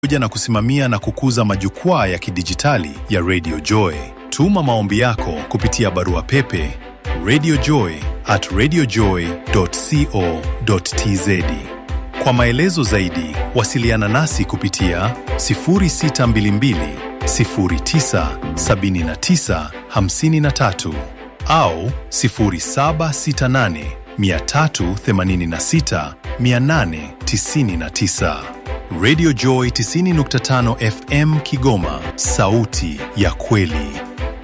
pamoja na kusimamia na kukuza majukwaa ya kidijitali ya Radio Joy. Tuma maombi yako kupitia barua pepe radiojoy at radiojoy.co.tz. Kwa maelezo zaidi, wasiliana nasi kupitia 0622 09 79 53 au 0768 386 899. Radio Joy 90.5 FM Kigoma, sauti ya kweli.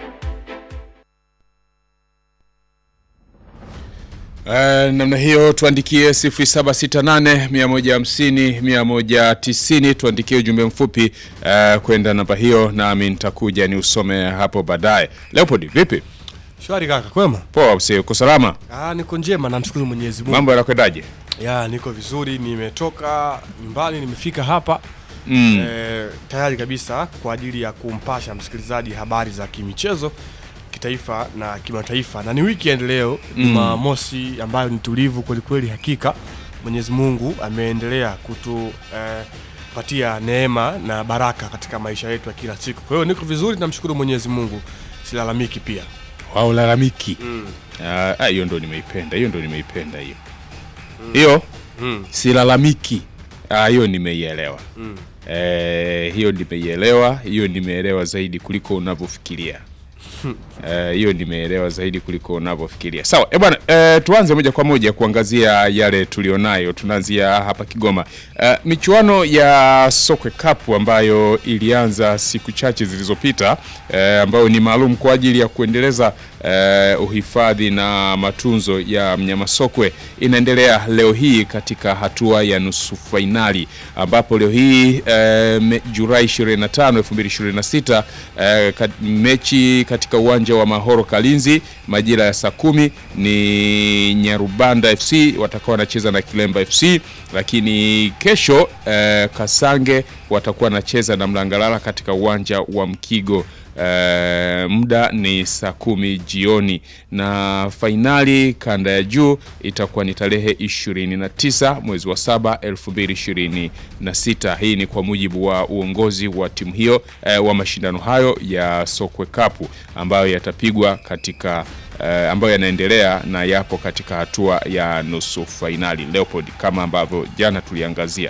Uh, namna hiyo tuandikie 0768 150 190 tuandikie ujumbe mfupi uh, kwenda namba hiyo nami nitakuja ni usome hapo baadaye. Leopold, vipi? Shwari kaka, kwema? Poa, msee, uko salama? Ah, niko njema namshukuru Mwenyezi Mungu. Mambo yanakwendaje? Ya, niko vizuri, nimetoka nyumbani, nimefika hapa Mm. eh, tayari kabisa kwa ajili ya kumpasha msikilizaji habari za kimichezo kitaifa na kimataifa, na ni weekend leo Jumamosi ambayo ni tulivu kwelikweli. Hakika Mwenyezi Mungu ameendelea kutu eh, patia neema na baraka katika maisha yetu ya kila siku. Kwa hiyo niko vizuri, namshukuru Mwenyezi Mungu, silalamiki pia. Haulalamiki. Ah, ah, hiyo ndo nimeipenda, hiyo ndo nimeipenda hiyo. Hiyo Mm. silalamiki. Ah, hiyo nimeielewa. Eh, hiyo nimeielewa, hiyo nimeelewa zaidi kuliko unavyofikiria. Eh, hiyo nimeelewa zaidi kuliko unavyofikiria. Sawa, eh bwana, eh, tuanze moja kwa moja kuangazia yale tulionayo. Tunaanzia hapa Kigoma. Eh, michuano ya Sokwe Cup ambayo ilianza siku chache zilizopita eh, ambayo ni maalum kwa ajili ya kuendeleza eh, uhifadhi na matunzo ya mnyama sokwe inaendelea leo hii katika hatua ya nusu fainali ambapo leo hii eh, me- Julai 25, 2026 eh, kat- mechi katika uwanja wa Mahoro Kalinzi majira ya saa kumi ni Nyarubanda FC watakuwa wanacheza na Kilemba FC, lakini kesho eh, Kasange watakuwa wanacheza na Mlangalala katika uwanja wa Mkigo. Eh, muda ni saa kumi jioni na fainali kanda ya juu itakuwa ni tarehe 29 mwezi wa saba 2026. Hii ni kwa mujibu wa uongozi wa timu hiyo eh, wa mashindano hayo ya Sokwe Cup ambayo yatapigwa katika eh, ambayo yanaendelea na yapo katika hatua ya nusu fainali Leopold, kama ambavyo jana tuliangazia.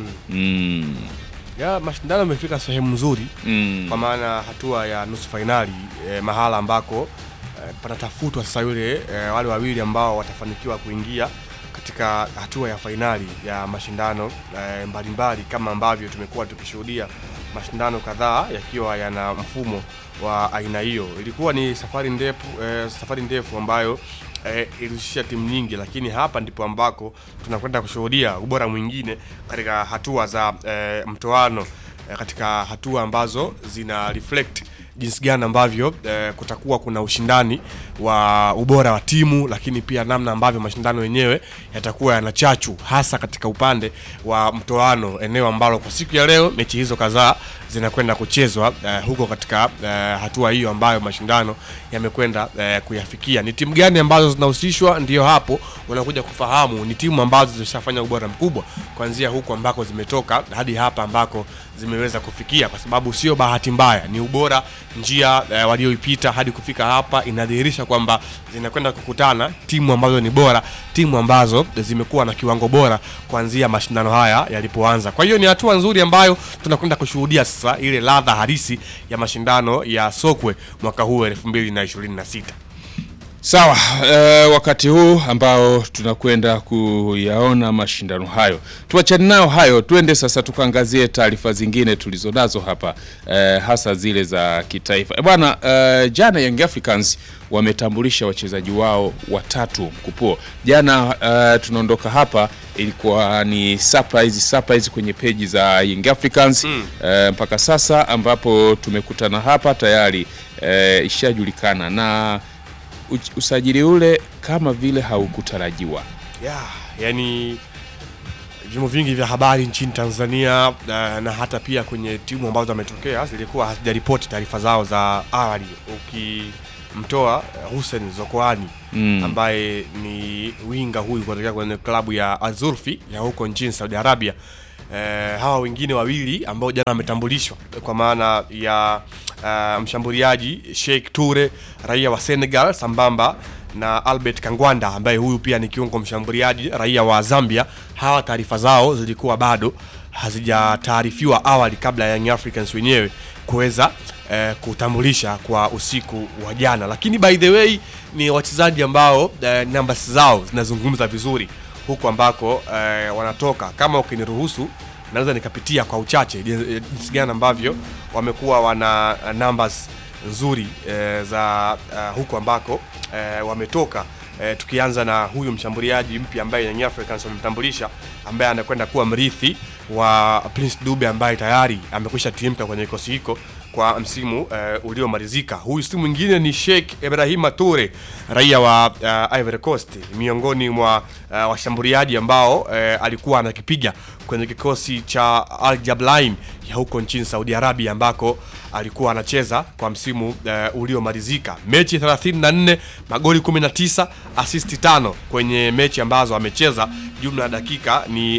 Mm, Ya, mashindano yamefika sehemu nzuri mm, kwa maana hatua ya nusu fainali eh, mahala ambako eh, panatafutwa sasa yule eh, wale wawili ambao watafanikiwa kuingia katika hatua ya fainali ya mashindano eh, mbalimbali kama ambavyo tumekuwa tukishuhudia mashindano kadhaa yakiwa yana mfumo wa aina hiyo. Ilikuwa ni safari ndefu eh, safari ndefu ambayo eh, ilihusisha timu nyingi, lakini hapa ndipo ambako tunakwenda kushuhudia ubora mwingine katika hatua za eh, mtoano eh, katika hatua ambazo zina reflect jinsi gani ambavyo eh, kutakuwa kuna ushindani wa ubora wa timu, lakini pia namna ambavyo mashindano yenyewe yatakuwa yana chachu, hasa katika upande wa mtoano, eneo ambalo kwa siku ya leo mechi hizo kadhaa zinakwenda kuchezwa eh, huko katika eh, hatua hiyo ambayo mashindano yamekwenda eh, kuyafikia. Ni timu gani ambazo zinahusishwa? Ndio hapo unakuja kufahamu ni timu ambazo zimeshafanya ubora mkubwa kuanzia huko ambako zimetoka hadi hapa ambako zimeweza kufikia, kwa sababu sio bahati mbaya, ni ubora, njia eh, walioipita hadi kufika hapa inadhihirisha kwamba zinakwenda kukutana timu ambazo ni bora, timu ambazo zimekuwa na kiwango bora kuanzia mashindano haya yalipoanza. Kwa hiyo ni hatua nzuri ambayo tunakwenda kushuhudia sasa ile ladha halisi ya mashindano ya Sokwe mwaka huu 2026. Sawa, eh, wakati huu ambao tunakwenda kuyaona mashindano hayo, tuachane nayo hayo, tuende sasa tukaangazie taarifa zingine tulizonazo hapa eh, hasa zile za kitaifa. Eh, bwana eh, jana Young Africans wametambulisha wachezaji wao watatu mkupuo. Jana eh, tunaondoka hapa ilikuwa ni surprise surprise kwenye peji za Young Africans eh, mpaka sasa ambapo tumekutana hapa tayari eh, ishajulikana na uch- usajili ule kama vile haukutarajiwa. Yeah, yani vyombo vingi vya habari nchini Tanzania na, na hata pia kwenye timu ambazo ametokea zilikuwa hazijaripoti taarifa zao za awali, ukimtoa uh, Hussein Zokoani Mm. ambaye ni winga huyu kutokea kwenye klabu ya Azurfi ya huko nchini Saudi Arabia eh, hawa wengine wawili ambao jana wametambulishwa kwa maana ya uh, mshambuliaji Sheikh Toure raia wa Senegal sambamba na Albert Kangwanda ambaye huyu pia ni kiungo mshambuliaji raia wa Zambia. Hawa taarifa zao zilikuwa bado hazijataarifiwa awali kabla ya Young Africans wenyewe kuweza eh, kutambulisha kwa usiku wa jana, lakini by the way ni wachezaji ambao eh, numbers zao zinazungumza vizuri huku ambako eh, wanatoka. Kama ukiniruhusu naweza nikapitia kwa uchache jinsi gani ambavyo wamekuwa wana uh, numbers nzuri eh, za uh, huku ambako eh, wametoka eh, tukianza na huyu mshambuliaji mpya ambaye Young Africans wamemtambulisha ambaye anakwenda kuwa mrithi wa Prince Dube ambaye tayari amekwisha tiimka kwenye kikosi hiko kwa msimu eh, uliomalizika. Huyu si mwingine ni Sheikh Ibrahima Toure raia wa uh, Ivory Coast, miongoni mwa uh, washambuliaji ambao eh, alikuwa anakipiga kwenye kikosi cha Al Jablain ya huko nchini Saudi Arabia ambako alikuwa anacheza kwa msimu uh, uliomalizika. Mechi 34, magoli 19, asisti tano kwenye mechi ambazo amecheza, jumla ya dakika ni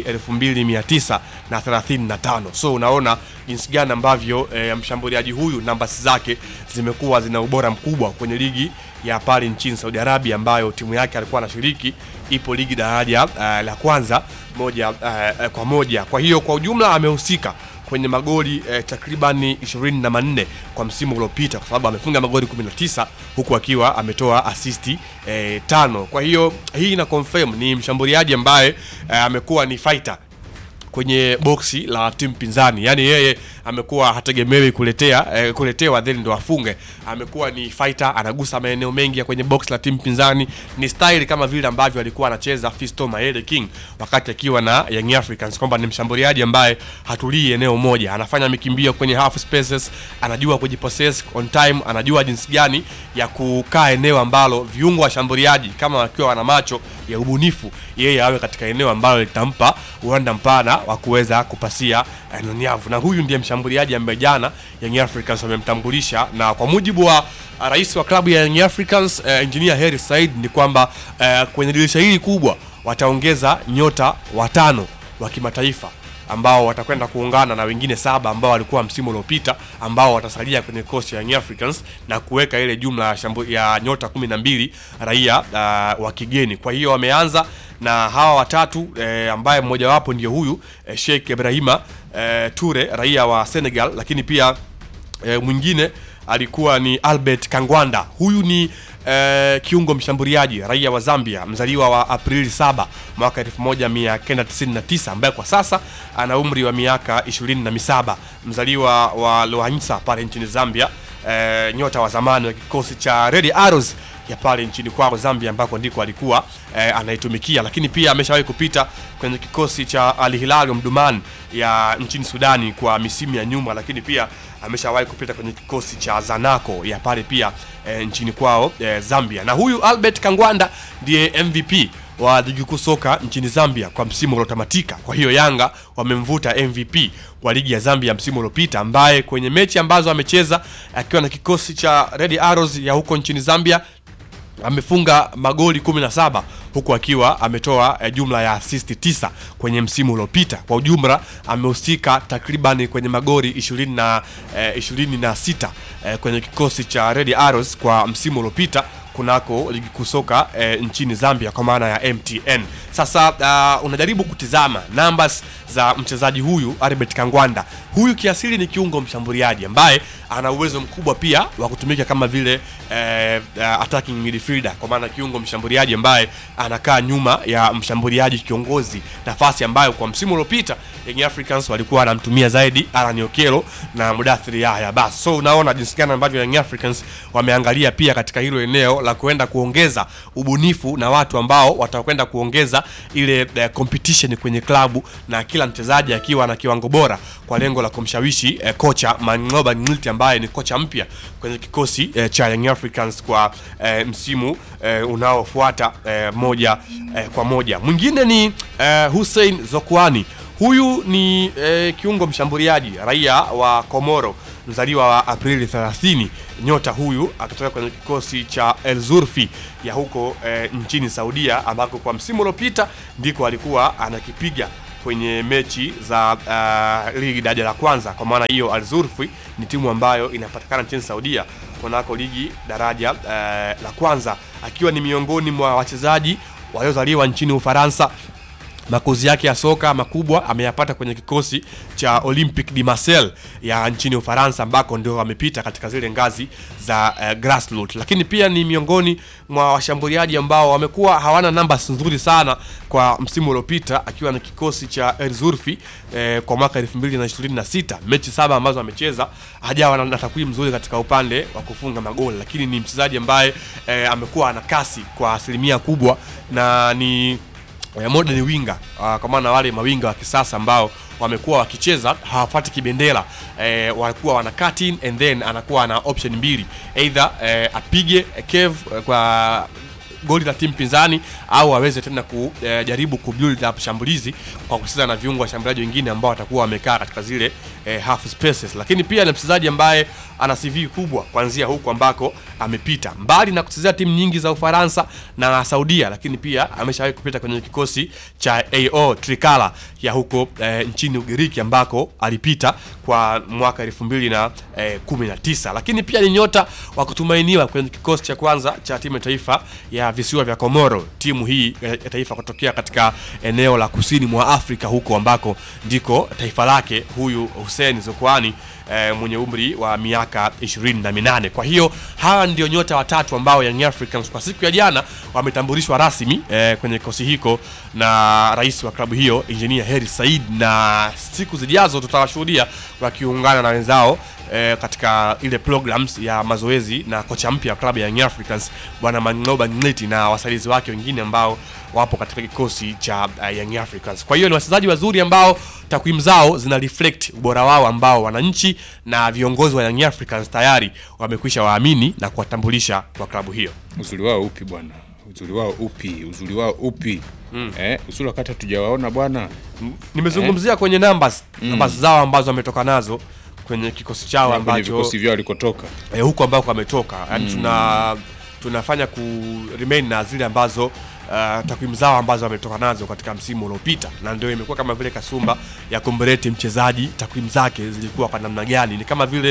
2935. So unaona jinsi gani ambavyo eh, mshambuliaji huyu nambasi zake zimekuwa zina ubora mkubwa kwenye ligi ya pale nchini Saudi Arabia ambayo timu yake alikuwa anashiriki, ipo ligi daraja uh, la kwanza moja uh, kwa moja. Kwa hiyo kwa ujumla amehusika kwenye magoli eh, takribani 24 kwa msimu uliopita, kwa sababu amefunga magoli 19 huku akiwa ametoa asisti eh, tano. Kwa hiyo hii ina confirm ni mshambuliaji ambaye eh, amekuwa ni fighter kwenye boksi la timu pinzani, yaani yeye amekuwa hategemewi kuletea eh, kuletewa then ndo afunge. Amekuwa ni fighter, anagusa maeneo mengi ya kwenye box la timu pinzani. Ni style kama vile ambavyo alikuwa anacheza Fisto Mayele King wakati akiwa na Young Africans, kwamba ni mshambuliaji ambaye hatulii eneo moja, anafanya mikimbio kwenye half spaces, anajua kujipossess on time, anajua jinsi gani ya kukaa eneo ambalo viungo washambuliaji kama wakiwa wana macho ya ubunifu, yeye awe katika eneo ambalo litampa uwanda mpana wa kuweza kupasia eh, nyavu, na huyu ndiye mshambuliaji ambaye jana Young Africans wamemtambulisha, na kwa mujibu wa uh, rais wa klabu ya Young Africans uh, Engineer Hersi Said ni kwamba uh, kwenye dirisha hili kubwa wataongeza nyota watano wa kimataifa ambao watakwenda kuungana na wengine saba ambao walikuwa msimu uliopita ambao watasalia kwenye kosi ya Young Africans na kuweka ile jumla ya, shambu, ya nyota kumi na mbili raia uh, wa kigeni. Kwa hiyo wameanza na hawa watatu eh, ambaye mmojawapo ndio huyu eh, Sheikh Ibrahima eh, Toure raia wa Senegal, lakini pia eh, mwingine alikuwa ni Albert Kangwanda. Huyu ni eh, kiungo mshambuliaji raia wa Zambia mzaliwa wa Aprili 7 mwaka 1999 ambaye kwa sasa ana umri wa miaka 27 mzaliwa wa Loansa pale nchini Zambia. Eh, nyota wa zamani wa kikosi cha Red Arrows ya pale nchini kwao Zambia ambako ndiko alikuwa eh, anaitumikia, lakini pia ameshawahi kupita kwenye kikosi cha Al Hilal Omdurman ya nchini Sudani kwa misimu ya nyuma, lakini pia ameshawahi kupita kwenye kikosi cha Zanaco ya pale pia eh, nchini kwao eh, Zambia. Na huyu Albert Kangwanda ndiye MVP wa ligi kuu soka nchini Zambia kwa msimu uliotamatika. Kwa hiyo Yanga wamemvuta MVP wa ligi ya Zambia msimu uliopita, ambaye kwenye mechi ambazo amecheza akiwa na kikosi cha Red Arrows ya huko nchini Zambia amefunga magoli 17 huku akiwa ametoa eh, jumla ya asisti 9 kwenye msimu uliopita. Kwa ujumla amehusika takriban kwenye magoli 20 na eh, 26 eh, kwenye kikosi cha Red Arrows kwa msimu uliopita kunako ligi kuu soka eh, nchini Zambia kwa maana ya MTN. Sasa uh, unajaribu kutizama numbers za mchezaji huyu Albert Kangwanda. Huyu kiasili ni kiungo mshambuliaji ambaye ana uwezo mkubwa pia wa kutumika kama vile eh, uh, attacking midfielder, kwa maana kiungo mshambuliaji ambaye anakaa nyuma ya mshambuliaji kiongozi, nafasi ambayo kwa msimu uliopita Young Africans walikuwa wanamtumia zaidi Alan Okello na Mudathiri Yahya. Bas, so unaona jinsi gani ambavyo Young Africans wameangalia pia katika hilo eneo la kuenda kuongeza ubunifu na watu ambao watakwenda kuongeza ile uh, competition kwenye klabu na kila mchezaji akiwa na kiwango bora kwa lengo la kumshawishi uh, kocha Mang'oba Ngilti ambaye ni kocha mpya kwenye kikosi uh, cha Young Africans kwa uh, msimu uh, unaofuata uh, moja uh, kwa moja. Mwingine ni uh, Hussein Zokwani. Huyu ni uh, kiungo mshambuliaji raia wa Komoro mzaliwa wa Aprili 30. Nyota huyu akitoka kwenye kikosi cha El Zurfi ya huko e, nchini Saudia ambako kwa msimu uliopita ndiko alikuwa anakipiga kwenye mechi za uh, ligi daraja la kwanza. Kwa maana hiyo, Al Zulfi ni timu ambayo inapatikana nchini Saudia kunako ligi daraja uh, la kwanza, akiwa ni miongoni mwa wachezaji waliozaliwa nchini Ufaransa makozi yake ya soka makubwa ameyapata kwenye kikosi cha Olympique de Marseille ya nchini Ufaransa ambako ndio amepita katika zile ngazi za uh, grassroots, lakini pia ni miongoni mwa washambuliaji ambao wamekuwa hawana namba nzuri sana kwa msimu uliopita, akiwa na kikosi cha El Zulfi eh, kwa mwaka 2026 mechi saba ambazo amecheza hajawa na, na takwimu nzuri katika upande wa kufunga magoli, lakini ni mchezaji ambaye eh, amekuwa ana kasi kwa asilimia kubwa na ni ya modern winga uh, kwa maana wale mawinga wa kisasa ambao wamekuwa wakicheza hawafuati kibendera eh, walikuwa wana cut in and then anakuwa na option mbili either eh, apige eh, kev eh, kwa goli la timu pinzani au aweze tena kujaribu kubuild up shambulizi kwa kucheza na viungo washambuliaji wengine ambao watakuwa wamekaa katika zile eh, half spaces, lakini pia ni mchezaji ambaye ana CV kubwa kuanzia huku ambako amepita mbali na kuchezea timu nyingi za Ufaransa na Saudia, lakini pia ameshawahi kupita kwenye kikosi cha AO Trikala ya huko eh, nchini Ugiriki ambako alipita kwa mwaka elfu mbili na eh, kumi na tisa, lakini pia ni nyota wa kutumainiwa kwenye kikosi cha kwanza cha timu ya taifa ya visiwa vya Komoro, timu hii ya taifa kutokea katika eneo la kusini mwa Afrika huko ambako ndiko taifa lake huyu Hussein Zokwani eh, mwenye umri wa miaka ishirini na minane. Kwa hiyo hawa ndio nyota watatu ambao Young Africans kwa siku ya jana wametambulishwa rasmi eh, kwenye kikosi hiko na rais wa klabu hiyo Engineer Heri Said, na siku zijazo tutawashuhudia wakiungana na wenzao eh, katika ile programs ya mazoezi na kocha mpya wa klabu ya Young Africans bwana Mang'oba Ngleti na wasaidizi wake wengine ambao wapo katika kikosi cha uh, Young Africans. Kwa hiyo ni wachezaji wazuri ambao takwimu zao zina reflect ubora wao ambao wananchi na viongozi wa Young Africans tayari wamekwisha waamini na kuwatambulisha kwa klabu hiyo. Uzuri wao upi bwana? Uzuri wao upi? Uzuri wao upi? Eh, uzuri wakati hatujawaona bwana. Nimezungumzia kwenye numbers, numbers zao ambazo wametoka nazo kwenye kikosi chao Kwenye ambacho vikosi vyao walikotoka. eh, huko ambako ametoka yani tuna tunafanya ku remain na zile ambazo uh, takwimu zao ambazo ametoka nazo katika msimu uliopita, na ndio imekuwa kama vile kasumba ya kumreti mchezaji, takwimu zake zilikuwa kwa namna gani. Ni kama vile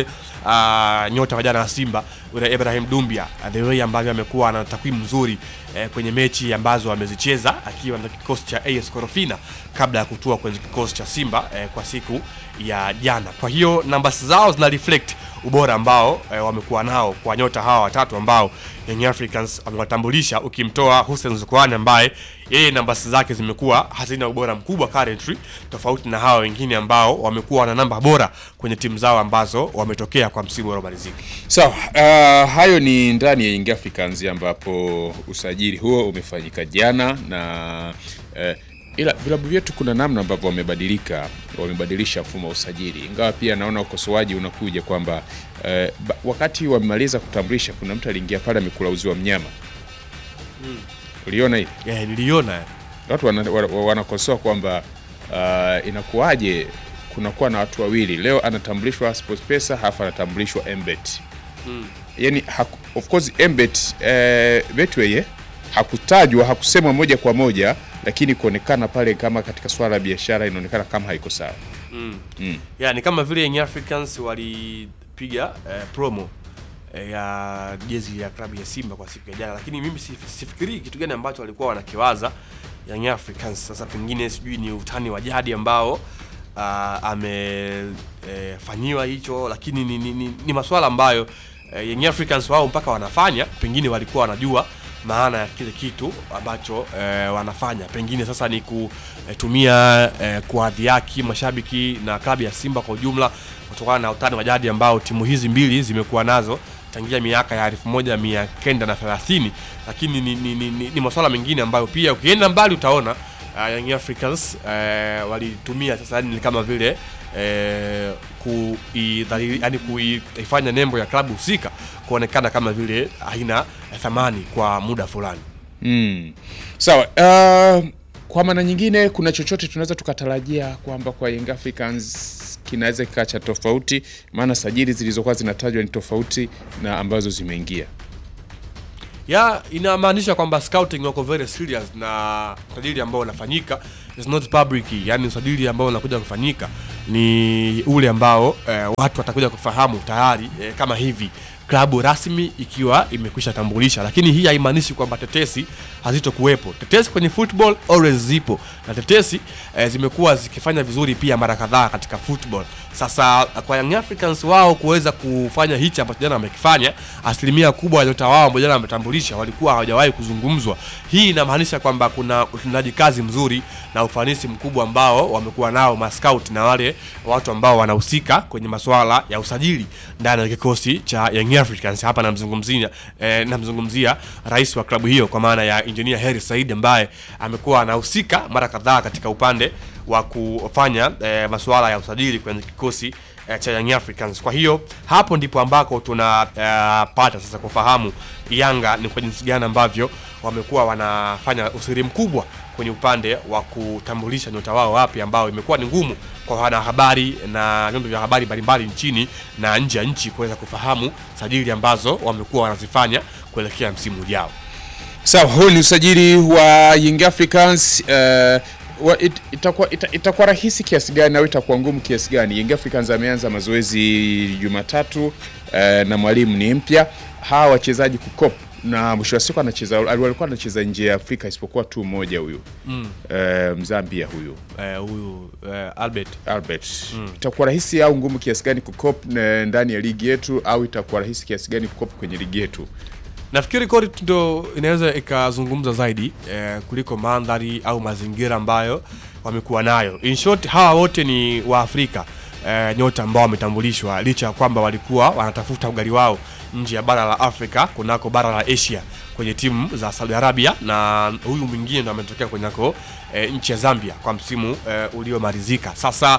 uh, nyota wa jana wa Simba yule Ibrahim Dumbia, the way ambavyo amekuwa na takwimu nzuri eh, kwenye mechi ambazo amezicheza akiwa na kikosi cha AS Korofina kabla ya kutua kwenye kikosi cha Simba eh, kwa siku ya jana. Kwa hiyo numbers zao zina reflect ubora ambao eh, wamekuwa nao kwa nyota hawa watatu ambao Young Africans wamewatambulisha, ukimtoa Hussein Zukwani ambaye yeye nambasi zake zimekuwa hazina ubora mkubwa currently, tofauti na hawa wengine ambao wamekuwa na namba bora kwenye timu zao ambazo wametokea kwa msimu uliomalizika. Sawa, uh, hayo ni ndani ya Young Africans ambapo usajili huo umefanyika jana na uh, ila vilabu vyetu kuna namna ambavyo wamebadilika, wamebadilisha mfumo wa usajili, ingawa pia naona ukosoaji unakuja kwamba uh, ba- wakati wamemaliza kutambulisha, kuna mtu aliingia pale amekula uzi wa mnyama. Uliona hii? Eh, niliona watu wana- wana- wanakosoa kwamba uh, inakuwaje kunakuwa na watu wawili leo anatambulishwa SportPesa halafu anatambulishwa Mbet mm. Yani haku, of course Mbet eh, Betway eh, hakutajwa hakusemwa moja kwa moja, lakini kuonekana pale kama katika swala la biashara inaonekana kama haiko sawa. ya ni kama vile Young Africans walipiga eh, promo eh, ya jezi ya klabu ya Simba kwa siku ya jana, lakini mimi sif- sifikirii kitu gani ambacho walikuwa wanakiwaza Young Africans. Sasa pengine sijui ni utani wa jadi ambao uh, amefanyiwa hicho, lakini ni, ni, ni, ni maswala ambayo eh, Young Africans wao mpaka wanafanya, pengine walikuwa wanajua maana ya kile kitu ambacho eh, wanafanya pengine sasa ni kutumia eh, kuadhiaki mashabiki na klabu ya Simba kwa ujumla kutokana na utani wa jadi ambao timu hizi mbili zimekuwa nazo tangia miaka ya elfu moja mia kenda na thelathini lakini ni, ni, ni, ni, ni masuala mengine ambayo pia ukienda mbali utaona uh, Young Africans uh, walitumia sasa ni kama vile eh, kuidhalili yani kuifanya nembo ya klabu husika kuonekana kama vile haina thamani kwa muda fulani. Mm. Sawa. Uh, kwa maana nyingine, kuna chochote tunaweza tukatarajia kwamba kwa Young Africans kinaweza kikaa cha tofauti, maana sajili zilizokuwa zinatajwa ni tofauti na ambazo zimeingia. ya inamaanisha kwamba scouting wako very serious na usajili ambao unafanyika is not public, yani usajili ambao unakuja kufanyika ni ule ambao eh, watu watakuja kufahamu tayari eh, kama hivi klabu rasmi ikiwa imekwisha tambulisha, lakini hii haimaanishi kwamba tetesi hazitokuwepo. Tetesi kwenye football always zipo na tetesi eh, zimekuwa zikifanya vizuri pia mara kadhaa katika football. Sasa kwa Young Africans wao kuweza kufanya hichi ambacho jana wamekifanya, asilimia kubwa ya nyota wao ambao jana wametambulisha walikuwa hawajawahi kuzungumzwa. Hii inamaanisha kwamba kuna utendaji kazi mzuri na ufanisi mkubwa ambao wamekuwa nao mascout na wale watu ambao wanahusika kwenye masuala ya usajili ndani ya kikosi cha Young Africans. Hapa namzungumzia eh, namzungumzia rais wa klabu hiyo kwa maana ya Engineer Hersi Said ambaye amekuwa anahusika mara kadhaa katika upande wa kufanya eh, masuala ya usajili kwenye kikosi eh, cha Young Africans. Kwa hiyo hapo ndipo ambako tunapata sasa kufahamu Yanga ni kwa jinsi gani ambavyo wamekuwa wanafanya usiri mkubwa kwenye upande wa kutambulisha nyota wao wapi, ambao imekuwa ni ngumu kwa wanahabari na vyombo vya habari mbalimbali nchini na nje ya nchi kuweza kufahamu sajili ambazo wamekuwa wanazifanya kuelekea msimu ujao. Sawa, huu ni usajili wa Young Africans uh, wa, it, itakuwa, ita, itakuwa rahisi kiasi gani au itakuwa ngumu kiasi gani? Young Africans ameanza mazoezi Jumatatu uh, na mwalimu ni mpya. Hawa wachezaji kukop na mwisho wa siku anacheza walikuwa anacheza nje ya Afrika isipokuwa tu mmoja huyu mm. uh, Mzambia huyu Eh, huyu eh, Albert Albert itakuwa rahisi au ngumu kiasi gani kukop na- ndani ya ligi yetu au itakuwa rahisi kiasi gani kukop kwenye ligi yetu? nafikiri kodi ndo inaweza ikazungumza zaidi eh, kuliko mandhari au mazingira ambayo wamekuwa nayo. In short, hawa wote ni Waafrika eh, nyota ambao wametambulishwa licha ya kwamba walikuwa wanatafuta ugali wao nje ya bara la Afrika kunako bara la Asia kwenye timu za Saudi Arabia, na huyu mwingine ndo ametokea kwenako eh, nchi ya Zambia kwa msimu eh, uliomalizika. Sasa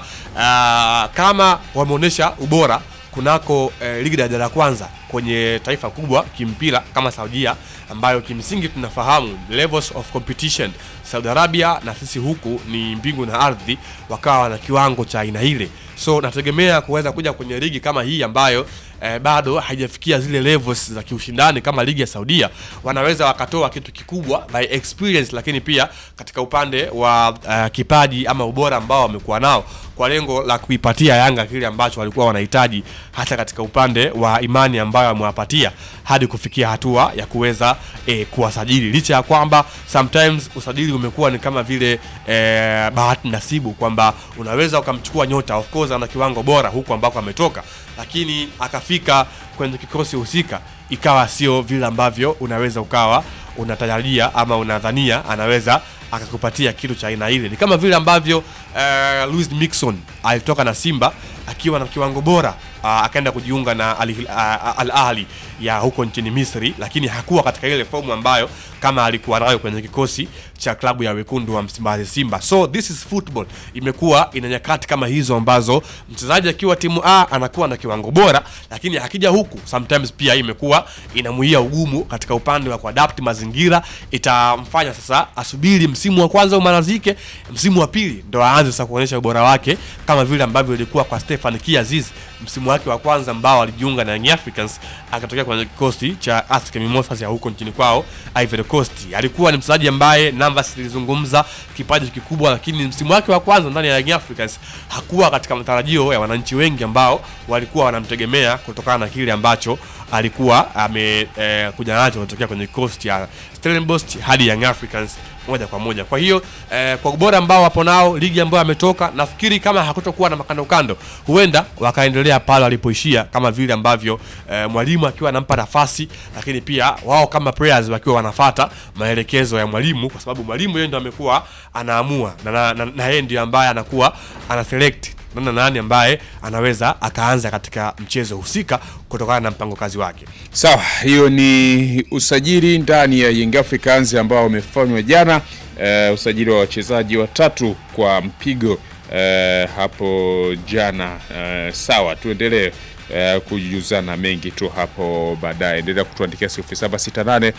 ah, kama wameonyesha ubora kunako eh, ligi daraja la kwanza kwenye taifa kubwa kimpira kama Saudia, ambayo kimsingi tunafahamu levels of competition Saudi Arabia na sisi huku ni mbingu na ardhi, wakawa na kiwango cha aina ile, so nategemea kuweza kuja kwenye ligi kama hii ambayo eh, bado haijafikia zile levels za kiushindani kama ligi ya Saudia, wanaweza wakatoa kitu kikubwa by experience, lakini pia katika upande wa uh, kipaji ama ubora ambao wamekuwa nao kwa lengo la kuipatia Yanga kile ambacho walikuwa wanahitaji, hata katika upande wa imani ambayo wamewapatia hadi kufikia hatua ya kuweza eh, kuwasajili, licha ya kwamba sometimes usajili umekuwa ni kama vile eh, bahati nasibu, kwamba unaweza ukamchukua nyota, of course ana kiwango bora huku ambako ametoka, lakini akafika kwenye kikosi husika ikawa sio vile ambavyo unaweza ukawa unatarajia ama unadhania anaweza akakupatia kitu cha aina ile. Ni kama vile ambavyo uh, Luis Mixon alitoka na Simba akiwa na kiwango bora uh, akaenda kujiunga na Al, uh, Al Ahli ya huko nchini Misri, lakini hakuwa katika ile fomu ambayo kama alikuwa nayo kwenye kikosi cha klabu ya wekundu wa Msimbazi Simba. So this is football, imekuwa ina nyakati kama hizo ambazo mchezaji akiwa timu A anakuwa na kiwango bora, lakini akija huku sometimes pia imekuwa inamuia ugumu katika upande wa kuadapt mazingira, itamfanya sasa asubiri msimu wa kwanza umalizike, msimu wa pili ndo aanze sasa kuonyesha ubora wake kama vile ambavyo ilikuwa kwa Stefan Kiaziz msimu wake wa kwanza ambao alijiunga na Young Africans akatokea kwenye kikosi cha ASEC Mimosas ya huko nchini kwao Ivory Coast. Alikuwa ni mchezaji ambaye namba zilizungumza kipaji kikubwa, lakini msimu wake wa kwanza ndani ya Young Africans hakuwa katika matarajio ya wananchi wengi ambao walikuwa wanamtegemea kutokana na kile ambacho alikuwa amekuja eh, nacho kutokea kwenye kikosi cha Stellenbosch hadi Young Africans moja kwa moja. Kwa hiyo eh, kwa ubora ambao wapo nao, ligi ambayo ametoka, nafikiri kama hakutokuwa na makando kando, huenda wakaendelea pale walipoishia, kama vile ambavyo eh, mwalimu akiwa anampa nafasi, lakini pia wao kama players wakiwa wanafata maelekezo ya mwalimu, kwa sababu mwalimu yeye ndio amekuwa anaamua na, na, na, na yeye ndio ambaye anakuwa ana select nani nani ambaye anaweza akaanza katika mchezo husika kutokana na mpango kazi wake. Sawa, hiyo ni usajili ndani ya Young Africans ambao umefanywa jana. Uh, usajili wa wachezaji watatu kwa mpigo uh, hapo jana. Uh, sawa, tuendelee uh, kujuzana mengi tu hapo baadaye. Endelea kutuandikia 0768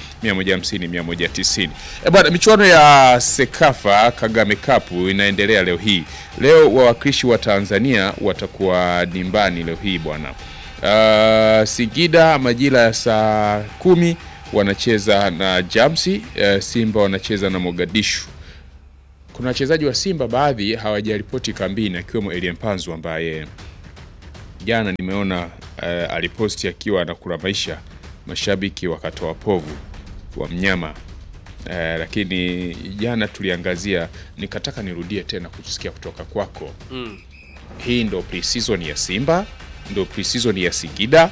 150 190. Eh, bwana, michuano ya Sekafa Kagame Cup inaendelea leo hii. Leo wawakilishi wa Tanzania watakuwa dimbani leo hii bwana. Uh, Singida majira ya saa kumi wanacheza na Jamsi, eh, Simba wanacheza na Mogadishu. Kuna wachezaji wa Simba baadhi hawajaripoti kambini, akiwemo Elie Mpanzu ambaye jana nimeona eh, aliposti akiwa anakula maisha, mashabiki wakatoa povu wa mnyama eh, lakini jana tuliangazia, nikataka nirudie tena kusikia kutoka kwako Mm. hii ndo pre-season ya Simba, ndo pre-season ya Singida.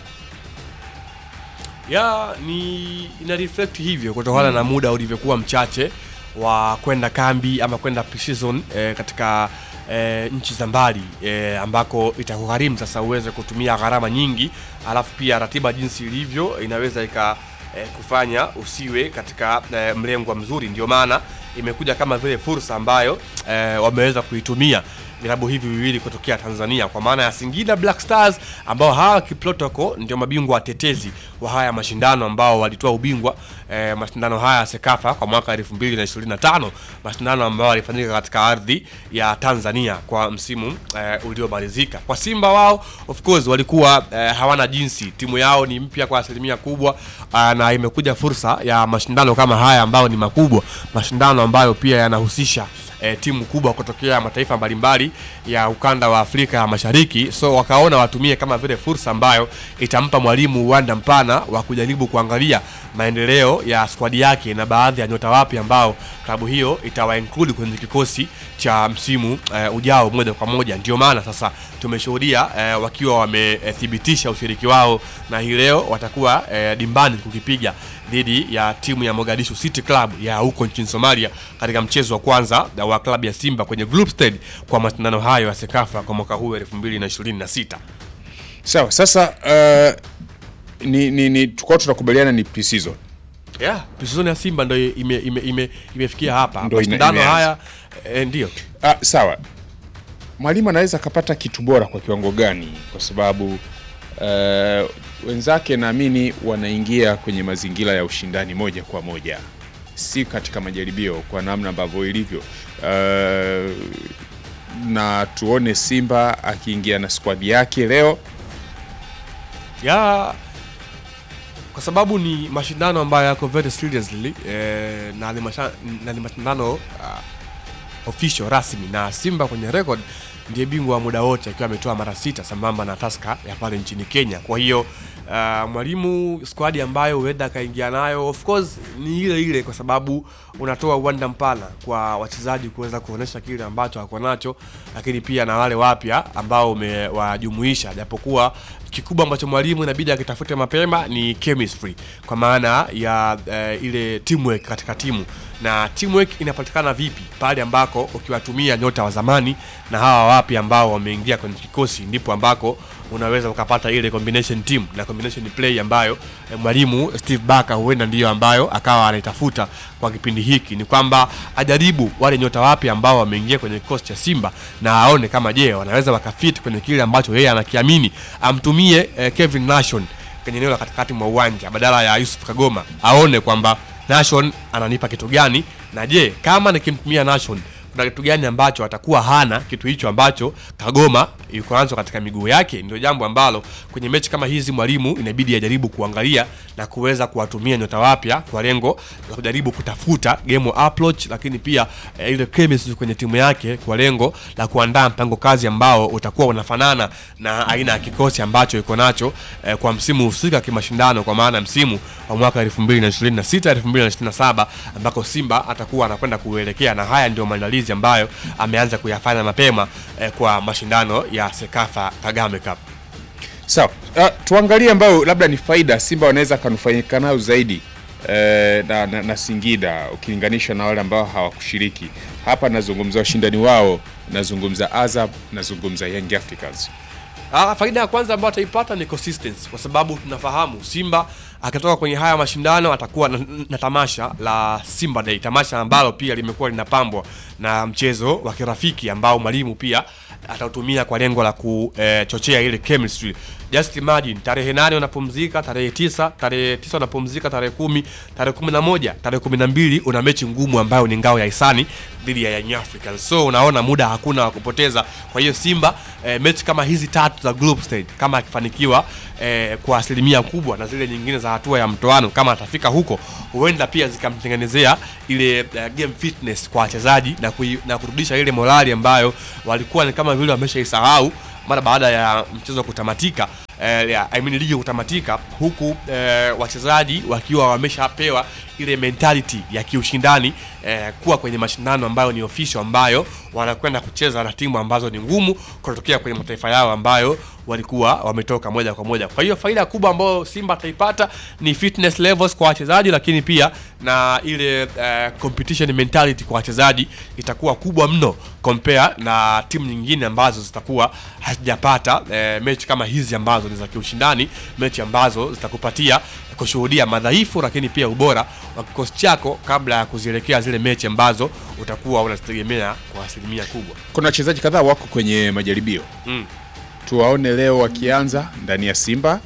ya ni ina reflect hivyo kutokana na muda ulivyokuwa mchache wa kwenda kambi ama kwenda pre-season eh, katika eh, nchi za mbali eh, ambako itakugharimu sasa uweze kutumia gharama nyingi, alafu pia ratiba jinsi ilivyo inaweza ika eh, kufanya usiwe katika eh, mlengwa mzuri. Ndio maana imekuja kama vile fursa ambayo eh, wameweza kuitumia vilabu hivi viwili kutokea Tanzania kwa maana ya Singida Black Stars ambao hawa kiprotocol ndio mabingwa watetezi wa haya mashindano ambao walitoa ubingwa eh, mashindano haya ya Sekafa kwa mwaka 2025 mashindano ambayo yalifanyika katika ardhi ya Tanzania kwa msimu eh, uliomalizika. Kwa Simba wao of course walikuwa eh, hawana jinsi, timu yao ni mpya kwa asilimia kubwa ah, na imekuja fursa ya mashindano kama haya ambayo ni makubwa, mashindano ambayo pia yanahusisha e, timu kubwa kutokea mataifa mbalimbali ya ukanda wa Afrika ya Mashariki, so wakaona watumie kama vile fursa ambayo itampa mwalimu uwanda mpana wa kujaribu kuangalia maendeleo ya skwadi yake na baadhi ya nyota wapi ambao klabu hiyo itawa include kwenye kikosi cha msimu e, ujao moja kwa moja. Ndio maana sasa tumeshuhudia e, wakiwa wamethibitisha ushiriki wao na hii leo watakuwa e, dimbani kukipiga dhidi ya timu ya Mogadishu City Club ya huko nchini Somalia katika mchezo wa kwanza wa klabu ya Simba kwenye group stage kwa mashindano hayo ya Sekafa kwa mwaka huu 2026. Sawa, sasa uh, ni, ni, ni tukao tunakubaliana ni pre-season. Yeah, pre-season ya Simba ndio ime, ime, ime, imefikia hapa. Ndio ina- Mashindano imeanza. haya eh, ndio. Ah, sawa, mwalimu anaweza akapata kitu bora kwa kiwango gani? Kwa sababu uh, wenzake naamini wanaingia kwenye mazingira ya ushindani moja kwa moja, si katika majaribio kwa namna ambavyo ilivyo. Uh, na tuone Simba akiingia na squad yake leo ya kwa sababu ni mashindano ambayo yako very seriously eh, na ni masha- na ni mashindano uh, official rasmi na Simba kwenye record ndiye bingwa wa muda wote akiwa ametoa mara sita sambamba na Tusker ya pale nchini Kenya. Kwa hiyo uh, mwalimu squad ambayo huenda akaingia nayo of course ni ile ile, kwa sababu unatoa uwanda mpana kwa wachezaji kuweza kuonesha kile ambacho wako nacho, lakini pia na wale wapya ambao umewajumuisha, japokuwa kikubwa ambacho mwalimu inabidi akitafute mapema ni chemistry, kwa maana ya eh, ile teamwork katika timu na teamwork inapatikana vipi pale ambako ukiwatumia nyota wa zamani na hawa wapi ambao wameingia kwenye kikosi, ndipo ambako unaweza ukapata ile combination team na combination play ambayo eh, mwalimu Steve Barker huenda ndiyo ambayo akawa anaitafuta kwa kipindi hiki. Ni kwamba ajaribu wale nyota wapi ambao wameingia kwenye kikosi cha Simba na aone kama je, wanaweza wakafit kwenye kile ambacho yeye anakiamini, amtumie eh, Kevin Nation kwenye eneo la katikati mwa uwanja badala ya Yusuf Kagoma, aone kwamba Nation ananipa kitu gani, na je kama nikimtumia Nation kuna kitu gani ambacho atakuwa hana kitu hicho ambacho Kagoma yuko nacho katika miguu yake. Ndio jambo ambalo kwenye mechi kama hizi mwalimu inabidi ajaribu kuangalia na kuweza kuwatumia nyota wapya kwa lengo la kujaribu kutafuta game approach, lakini pia eh, ile chemistry kwenye timu yake kwa lengo la kuandaa mpango kazi ambao utakuwa unafanana na aina ya kikosi ambacho iko nacho eh, kwa msimu husika kimashindano, kwa maana msimu wa mwaka 2026 2027 ambako Simba atakuwa anakwenda kuelekea, na haya ndio maandalizi ambayo ameanza kuyafanya mapema eh, kwa mashindano ya Sekafa Kagame Cup. Sawa, uh, tuangalie ambayo labda ni faida Simba wanaweza kanufaika nayo zaidi eh, na, na, na Singida ukilinganisha na wale ambao hawakushiriki hapa. Nazungumza washindani wao, nazungumza Azam, nazungumza Young Africans. Ah, faida ya kwanza ambayo ataipata ni consistency, kwa sababu tunafahamu Simba akitoka kwenye haya mashindano atakuwa na, na tamasha la Simba Day, tamasha ambalo pia limekuwa linapambwa na mchezo wa kirafiki ambao mwalimu pia atautumia kwa lengo la kuchochea ile chemistry. Just imagine tarehe nane unapumzika, tarehe tisa, tarehe tisa unapumzika, tarehe kumi, tarehe kumi na moja, tarehe kumi na mbili una mechi ngumu ambayo ni ngao ya hisani dhidi ya Young Africans. So unaona muda hakuna wa kupoteza. Kwa hiyo Simba eh, mechi kama hizi tatu za group stage kama akifanikiwa eh, kwa asilimia kubwa na zile nyingine za hatua ya mtoano kama atafika huko huenda pia zikamtengenezea ile uh, game fitness kwa wachezaji na, kui, na kurudisha ile morali ambayo walikuwa ni kama vile wameshaisahau mara baada ya mchezo kutamatika eh, ya, I mean, ligi kutamatika huku eh, wachezaji wakiwa wameshapewa ile mentality ya kiushindani eh, kuwa kwenye mashindano ambayo ni official ambayo wanakwenda kucheza na timu ambazo ni ngumu kutokea kwenye mataifa yao ambayo walikuwa wametoka moja kwa moja. Kwa hiyo faida kubwa ambayo Simba ataipata ni fitness levels kwa wachezaji, lakini pia na ile eh, competition mentality kwa wachezaji itakuwa kubwa mno compare na timu nyingine ambazo zitakuwa hazijapata eh, mechi kama hizi ambazo ni za kiushindani, mechi ambazo zitakupatia kushuhudia madhaifu lakini pia ubora wa kikosi chako kabla ya kuzielekea zile mechi ambazo utakuwa unazitegemea kwa asilimia kubwa. Kuna wachezaji kadhaa wako kwenye majaribio Mm. tuwaone leo wakianza ndani ya Simba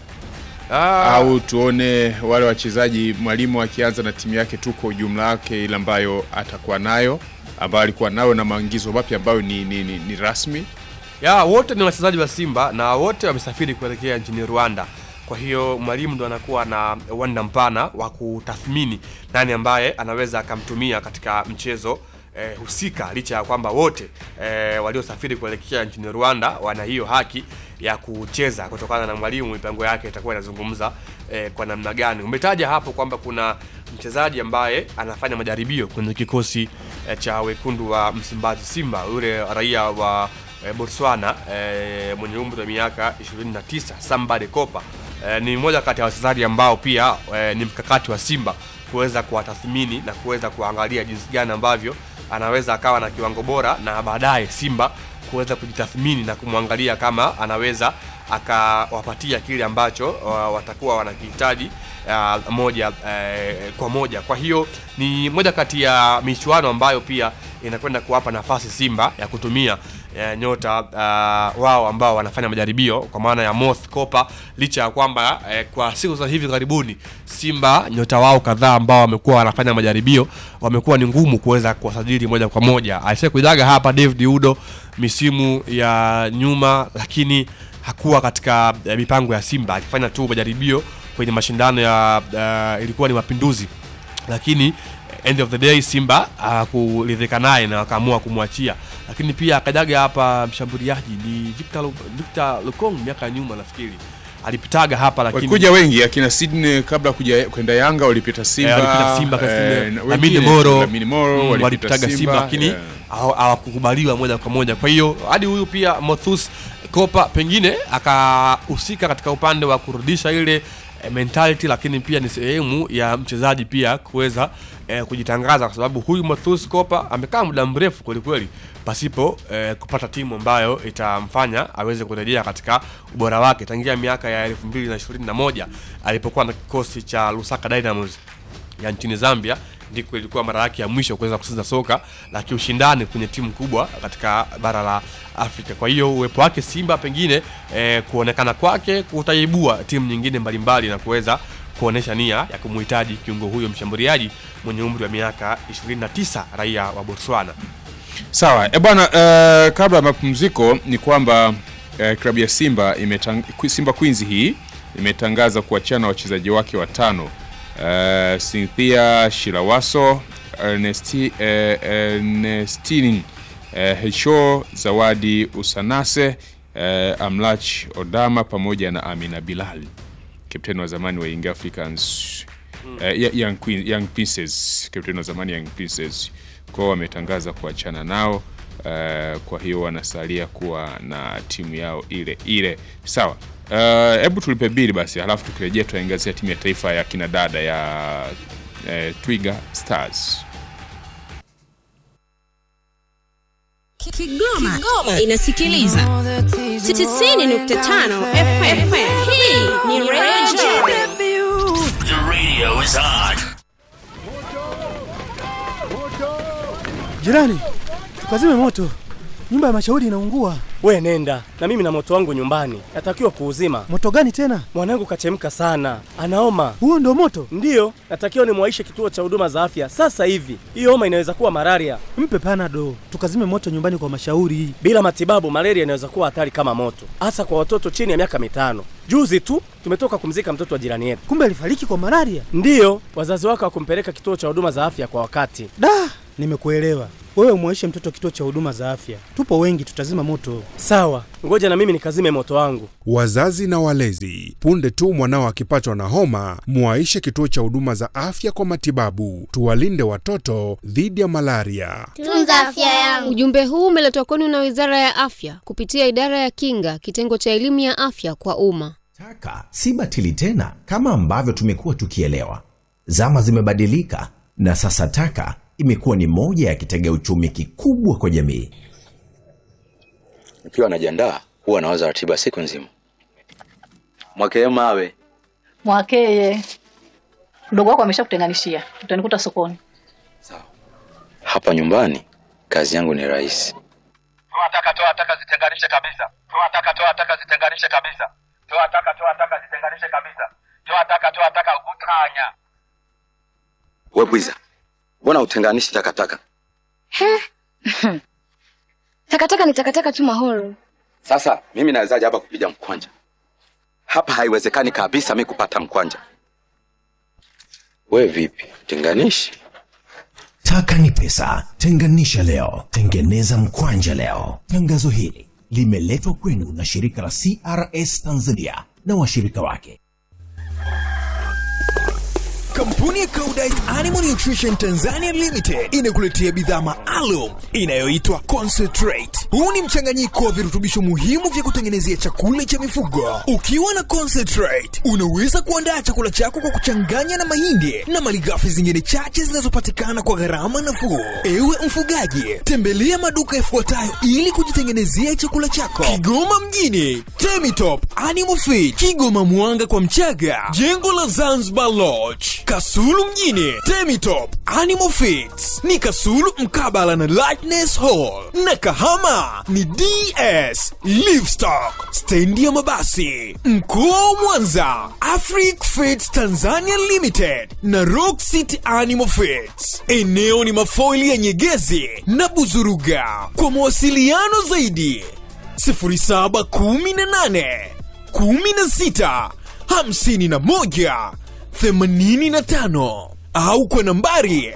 Ah, au tuone wale wachezaji mwalimu akianza na timu yake tu kwa ujumla wake ile ambayo atakuwa nayo ambayo alikuwa nayo na maingizo mapya ambayo ni, ni, ni, ni rasmi ya wote ni wachezaji wa Simba na wote wamesafiri kuelekea nchini Rwanda. Kwa hiyo mwalimu ndo anakuwa na uwanda mpana wa kutathmini nani ambaye anaweza akamtumia katika mchezo eh, husika, licha ya kwamba wote eh, waliosafiri kuelekea nchini Rwanda wana hiyo haki ya kucheza kutokana na mwalimu, mipango yake itakuwa inazungumza eh, kwa namna gani. Umetaja hapo kwamba kuna mchezaji ambaye anafanya majaribio kwenye kikosi eh, cha wekundu wa Msimbazi Simba, yule raia wa eh, Botswana eh, mwenye umri wa miaka 29 Sambade Kopa eh, ni mmoja kati ya wachezaji ambao pia eh, ni mkakati wa Simba kuweza kuwatathmini na kuweza kuangalia jinsi gani ambavyo anaweza akawa na kiwango bora na baadaye Simba kuweza kujitathmini na kumwangalia kama anaweza akawapatia kile ambacho uh, watakuwa wanakihitaji uh, moja uh, kwa moja. Kwa hiyo ni moja kati ya michuano ambayo pia inakwenda kuwapa nafasi Simba ya kutumia uh, nyota uh, wao ambao wanafanya majaribio kwa maana ya Moth Kopa, licha ya kwamba uh, kwa siku za hivi karibuni Simba nyota wao kadhaa ambao wamekuwa wanafanya majaribio wamekuwa ni ngumu kuweza kuwasajili moja kwa moja. Alisha kuidaga hapa David Udo misimu ya nyuma, lakini hakuwa katika eh, mipango ya Simba, akifanya tu majaribio kwenye mashindano ya uh, ilikuwa ni mapinduzi, lakini end of the day Simba hakuridhika naye na wakaamua kumwachia. Lakini pia akajaga hapa mshambuliaji ni Victor, Lu- Victor Lukong miaka ya nyuma nafikiri alipitaga hapa lakini walikuja wengi akina Sydney kabla kuja kwenda Yanga walipita Simba, Eh, walipita Simba eh, kasi- na Lamine wengine, Moro, Lamine Moro mm, walipita walipitaga Simba lakini eh. hawa- hawakukubaliwa moja kwa moja. Kwa hiyo hadi huyu pia Mothus Kopa pengine akahusika katika upande wa kurudisha ile eh, mentality, lakini pia ni sehemu ya mchezaji pia kuweza eh, kujitangaza, kwa sababu huyu Mothus Kopa amekaa muda mrefu kwelikweli pasipo eh, kupata timu ambayo itamfanya aweze kurejea katika ubora wake tangia miaka ya 2021 alipokuwa na kikosi cha Lusaka Dynamos ya nchini Zambia ndiko ilikuwa mara yake ya mwisho kuweza kucheza soka la kiushindani kwenye timu kubwa katika bara la Afrika. Kwa hiyo uwepo wake Simba pengine eh, kuonekana kwake kutaibua timu nyingine mbalimbali na kuweza kuonesha nia ya kumhitaji kiungo huyo mshambuliaji mwenye umri wa miaka 29 raia wa Botswana. Sawa e bwana, uh, kabla ya mapumziko ni kwamba uh, klabu ya Simba imetang Simba Queens hii imetangaza kuachana wachezaji wake watano uh, Cynthia Shilawaso, Ernesti, uh, Ernestine uh, Hesho, Zawadi Usanase, uh, Amlach Odama pamoja na Amina Bilal, kapteni wa zamani wa Young Africans uh, Young, Queen, Young Princess, kapteni wa zamani Young Princess kwao wametangaza kuachana nao. Uh, kwa hiyo wanasalia kuwa na timu yao ile ile. Sawa, hebu uh, tulipe bili basi, halafu tukirejea tuangazia timu ya taifa ya kinadada ya uh, Twiga Stars. Kigoma, Kigoma inasikiliza 90.5 FM. Hii ni Radio The radio is on. Jirani, tukazime moto, nyumba ya mashauri inaungua. We nenda na mimi na moto wangu nyumbani, natakiwa kuuzima. Moto gani tena? Mwanangu kachemka sana, anaoma. Huo ndo moto? Ndiyo, natakiwa nimwaishe kituo cha huduma za afya sasa hivi. Hiyo homa inaweza kuwa malaria. Mpe panado, tukazime moto nyumbani kwa mashauri. Bila matibabu, malaria inaweza kuwa hatari kama moto, hasa kwa watoto chini ya miaka mitano. Juzi tu tumetoka kumzika mtoto wa jirani yetu. Kumbe alifariki kwa malaria? Ndiyo, wazazi wake hawakumpeleka kituo cha huduma za afya kwa wakati. Da, nimekuelewa. Wewe umwaishe mtoto kituo cha huduma za afya, tupo wengi, tutazima moto. Sawa, ngoja na mimi nikazime moto wangu. Wazazi na walezi, punde tu mwanao akipatwa na homa, mwaishe kituo cha huduma za afya kwa matibabu. Tuwalinde watoto dhidi ya malaria. Tunza afya yangu. Ujumbe huu umeletwa kwenu na Wizara ya Afya kupitia Idara ya Kinga, kitengo cha elimu ya afya kwa umma. Taka si batili tena kama ambavyo tumekuwa tukielewa. Zama zimebadilika na sasa taka imekuwa ni moja ya kitega uchumi kikubwa kwa jamii. Nikiwa najiandaa huwa nawaza ratiba siku nzima. Mwakee mawe Mwakeye, mdogo wako ameshakutenganishia, utanikuta sokoni. hapa nyumbani, kazi yangu ni rahisi. Toa taka, toa taka, zitenganishe kabisa. Toa taka, toa taka, zitenganishe kabisa. Toa taka, toa taka, zitenganishe kabisa. Toa taka, toa taka, utanya. We bwiza, mbona utenganishi takataka? Takataka ni takataka tu mahoro. Sasa mimi nawezaje hapa kupiga mkwanja? Hapa haiwezekani kabisa mi kupata mkwanja. We vipi, tenganishi? Taka ni pesa, tenganisha leo, tengeneza mkwanja leo. Tangazo hili limeletwa kwenu na shirika la CRS Tanzania na washirika wake. Kampuni ya Koudijt Animal Nutrition Tanzania Limited inakuletea bidhaa maalum inayoitwa Concentrate. Huu ni mchanganyiko wa virutubisho muhimu vya kutengenezea chakula cha mifugo. Ukiwa na Concentrate, unaweza kuandaa chakula chako kwa kuchanganya na mahindi na malighafi zingine chache zinazopatikana kwa gharama nafuu. Ewe mfugaji, tembelea maduka yafuatayo ili kujitengenezea chakula chako. Kigoma mjini, Temitop Animal Feed, Kigoma Mwanga kwa Mchaga, jengo la Zanzibar Lodge, Kasulu mjini, Temitop Animal Feeds ni Kasulu mkabala na Lightness Hall, na Kahama ni DS Livestock, stendi ya mabasi. Mkoa wa Mwanza, Afric Feeds Tanzania Limited na Rock City Animal Feeds. Eneo ni mafoili ya Nyegezi na Buzuruga. Kwa mawasiliano zaidi 0718 16 51 85 au kwa nambari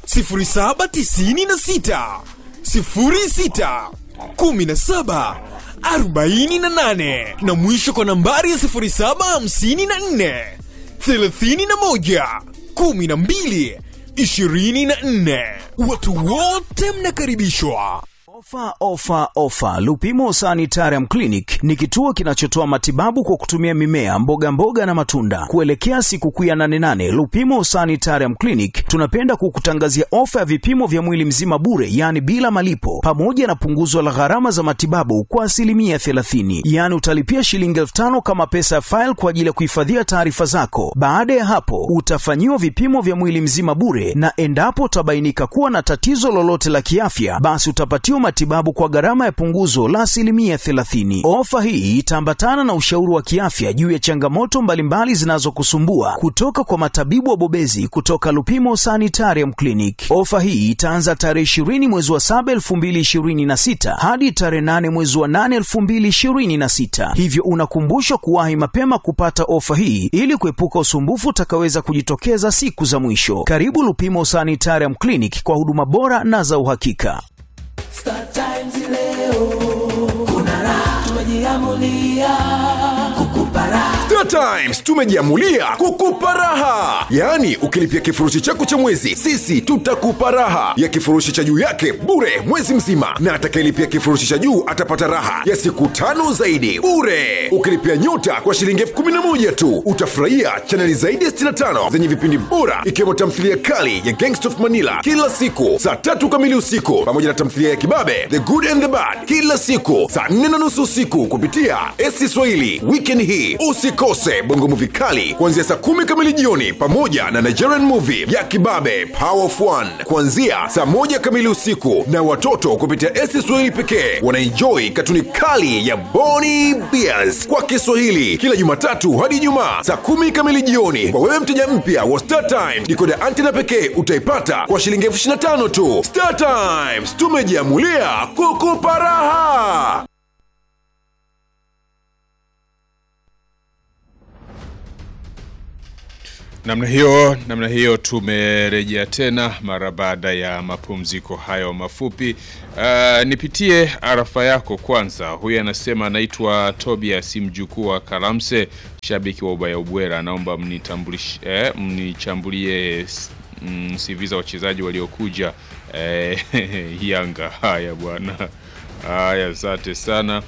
0796 06 17 48 na mwisho kwa nambari ya 0754 31 12 24. Watu wote mnakaribishwa. Ofa, ofa, ofa! Lupimo Sanitarium Clinic ni kituo kinachotoa matibabu kwa kutumia mimea, mboga mboga na matunda. Kuelekea sikukuu ya 88 Lupimo Sanitarium Clinic tunapenda kukutangazia ofa ya vipimo vya mwili mzima bure, yaani bila malipo, pamoja na punguzo la gharama za matibabu kwa asilimia 30. Yaani utalipia shilingi elfu tano kama pesa ya faili kwa ajili ya kuhifadhia taarifa zako. Baada ya hapo, utafanyiwa vipimo vya mwili mzima bure, na endapo utabainika kuwa na tatizo lolote la kiafya, basi utapatiwa matibabu kwa gharama ya punguzo la asilimia 30. Ofa hii itaambatana na ushauri wa kiafya juu ya changamoto mbalimbali zinazokusumbua kutoka kwa matabibu wabobezi kutoka Lupimo Sanitarium Clinic. Ofa hii itaanza tarehe 20 mwezi wa 7 2026 hadi tarehe 8 mwezi wa 8 2026, hivyo unakumbushwa kuwahi mapema kupata ofa hii ili kuepuka usumbufu utakaweza kujitokeza siku za mwisho. Karibu Lupimo Sanitarium Clinic kwa huduma bora na za uhakika. Star Times leo kuna raha, tumejiamulia kukupa raha. Star Times tumejiamulia kukupa raha, yaani ukilipia kifurushi chako cha mwezi, sisi tutakupa raha ya kifurushi cha juu yake bure mwezi mzima, na atakayelipia kifurushi cha juu atapata raha ya siku tano zaidi bure. Ukilipia nyota kwa shilingi elfu kumi na moja tu utafurahia chaneli zaidi ya 65 zenye vipindi bora ikiwemo tamthilia kali ya Gangsta of Manila kila siku saa tatu kamili usiku pamoja na tamthilia ya kibabe The Good and the Bad kila siku saa nne na nusu usiku kupitia esi Swahili. Weekend hii usikose usikose bongo movie kali kuanzia saa kumi kamili jioni pamoja na nigerian movie ya kibabe power of one kuanzia saa moja kamili usiku na watoto kupitia esi swahili pekee wanaenjoi katuni kali ya boni bears kwa kiswahili kila jumatatu hadi ijumaa saa kumi kamili jioni kwa wewe mteja mpya wa star time dikoda antena pekee utaipata kwa shilingi elfu 25 tu star times tumejiamulia kukupa raha namna hiyo namna hiyo tumerejea tena mara baada ya mapumziko hayo mafupi uh, nipitie arafa yako kwanza huyu anasema anaitwa tobias mjukuu wa kalamse shabiki wa ubaya ubwera anaomba mnitambulish- eh, mnichambulie mm, CV za wachezaji waliokuja eh, yanga haya bwana haya asante sana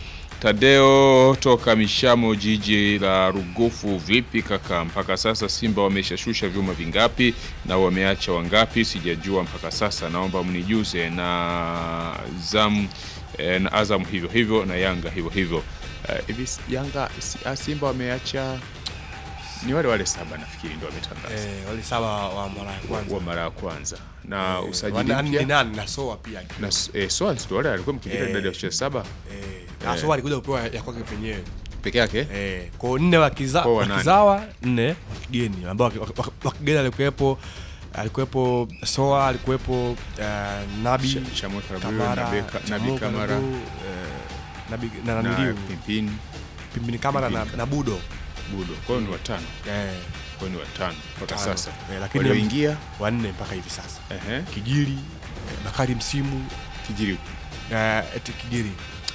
Tadeo toka Mishamo, jiji la Rugufu. Vipi kaka, mpaka sasa Simba wameshashusha vyuma vingapi na wameacha wangapi? Sijajua mpaka sasa, naomba mnijuze. Na Zam eh, na Azam hivyo hivyo na Yanga hivyo hivyo. Eh, Hivi Yanga si- ah, Simba wameacha ni wale wale saba nafikiri ndio wametangaza Eh, wale saba wa mara ya kwanza. wa mara ya kwanza na Eh, usajili wana- ni mpya nani? Na Soa pia. na eh, Soa ndio wale alikuwa mkijita Eh, idadi ya wachezaji saba Na Soa alikuja kupewa ya kwake penyewe. peke yake Eh, kwa nne wakiza, Kwa wanane. wakizawa nne wa kigeni ambao waki- waki- wa kigeni alikuwepo alikuwepo Soa alikuwepo uh, Nabi Cha- Chamwe Karaburu, Kamara Nabe- Ka- Chamwe Nabi Kamara. Karaburu, eh, Nabi na na naniliu Pimpin Pimpini Kamara na, Pimpini. na Budo Budo kwa hiyo ni watano eh, kwa hiyo ni watano mpaka tano. sasa eh, lakini walioingia wanne mpaka hivi sasa ehe Kijiri eh, Bakari Msimu Kijiri eh, eti Kijiri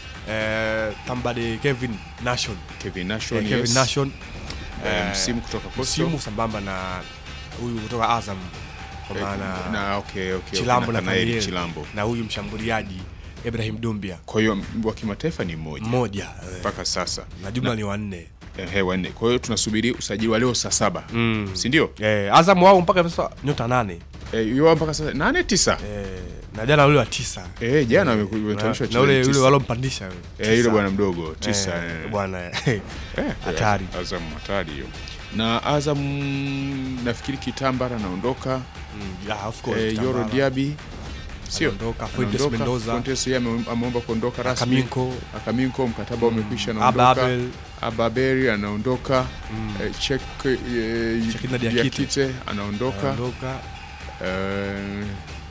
eh, Tambade Kevin Nation Kevin Nation eh, Kevin yes. Nation Eh, Msimu kutoka Coastal. Msimu sambamba na huyu kutoka Azam kwa Eh, maana na okay, okay, Chilambo okay, na Nathaniel Kaniel Chilambo. na huyu mshambuliaji Ibrahim Dumbia kwa hiyo wa kimataifa ni mmoja mmoja eh, mpaka sasa na jumla ni wanne ehe wanne kwa hiyo tunasubiri usajili wa leo saa saba Mm. si ndio eh, Azam wao mpaka sasa nyota nane eh, yao mpaka sasa nane tisa eh, na jana ule wa tisa eh, jana Eh, wametayarishwa na- na ule wachezaji yule tisa. walompandisha yule. Eh, yule Tisa. bwana mdogo tisa Eh, eh. bwana Eh, hatari Azam hatari hiyo na Azam nafikiri Kitambara anaondoka Mm, yeah, of course, eh, Yoro Kitambara. Diaby sio Anaondoka, Fuentes Anaondoka. Mendoza. Fuentes yeye ame- ameomba kuondoka rasmi Akaminko. Akaminko mkataba umekwisha Aba anaondoka Abel. Ababeri anaondoka eh, Chek eh, Chekina Diakite. Diakite anaondoka Anaondoka. Eh,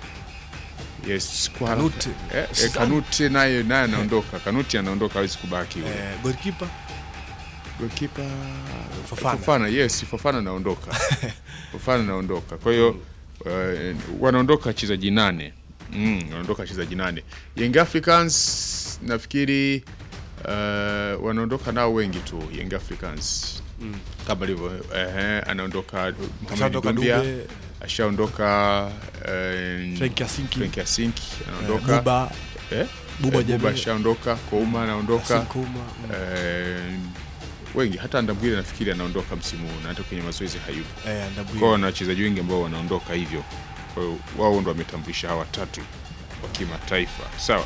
yes kwa Kanute. eh, eh, Sidhani. Kanute naye naye anaondoka Kanuti anaondoka hawezi kubaki yule eh, goalkeeper goalkeeper Fofana. Fofana yes Fofana anaondoka Fofana anaondoka kwa hiyo uh, wanaondoka wachezaji nane mm, wanaondoka wachezaji nane Young Africans nafikiri uh, wanaondoka nao wengi tu Young Africans Mm. kama ilivyo ehe, anaondoka Mohamed Ashaondoka Dumbia Dube. ashaondoka uh, Frank Yasinki. Frank Yasinki Eh, anaondoka Buba. eh? Buba eh, Buba Jammeh. ashaondoka Kouma anaondoka Yasin Kouma, mm. eh, wengi hata Ndambwile nafikiri anaondoka msimu huu na hata kwenye mazoezi hayupo Eh, Ndambwile. kwao na wachezaji wengi ambao wanaondoka hivyo kwa hiyo wao ndo wametambulisha hawa watatu wa kimataifa sawa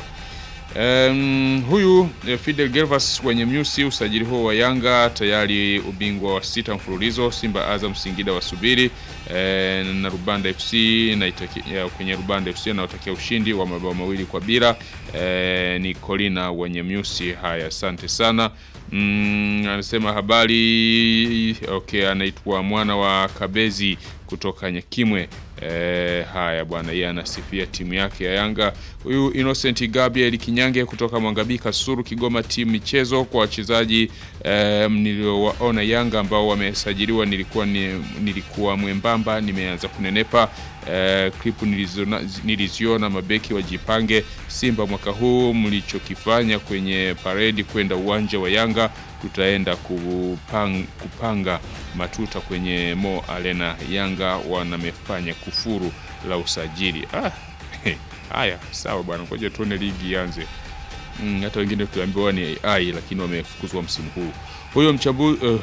Um, huyu eh, Fidel Gervas wenye mnyusi usajili huo wa Yanga tayari ubingwa wa sita mfululizo Simba Azam Singida wasubiri eh, na Rubanda FC na itaki, ya, kwenye Rubanda FC anaotakia ushindi wa mabao mawili kwa bila eh, ni Colina wenye mnyusi haya asante sana mm, anasema habari okay anaitwa mwana wa Kabezi kutoka Nyakimwe Eh, haya bwana, yeye anasifia timu yake ya Yanga. Huyu Innocent Gabriel Kinyange kutoka Mwangabika Suru, Kigoma, timu michezo kwa wachezaji eh, niliowaona Yanga ambao wamesajiliwa, nilikuwa ni, nilikuwa mwembamba, nimeanza kunenepa. Eh, klipu niliziona, niliziona mabeki wajipange. Simba mwaka huu mlichokifanya kwenye paredi kwenda uwanja wa Yanga tutaenda kupang, kupanga matuta kwenye Mo Arena. Yanga wanamefanya kufuru la usajili. Ah, haya sawa bwana, ngoja tuone ligi ianze. Mm, hata wengine tuambiwa ni AI lakini wamefukuzwa msimu huu. Huyo mchambu uh,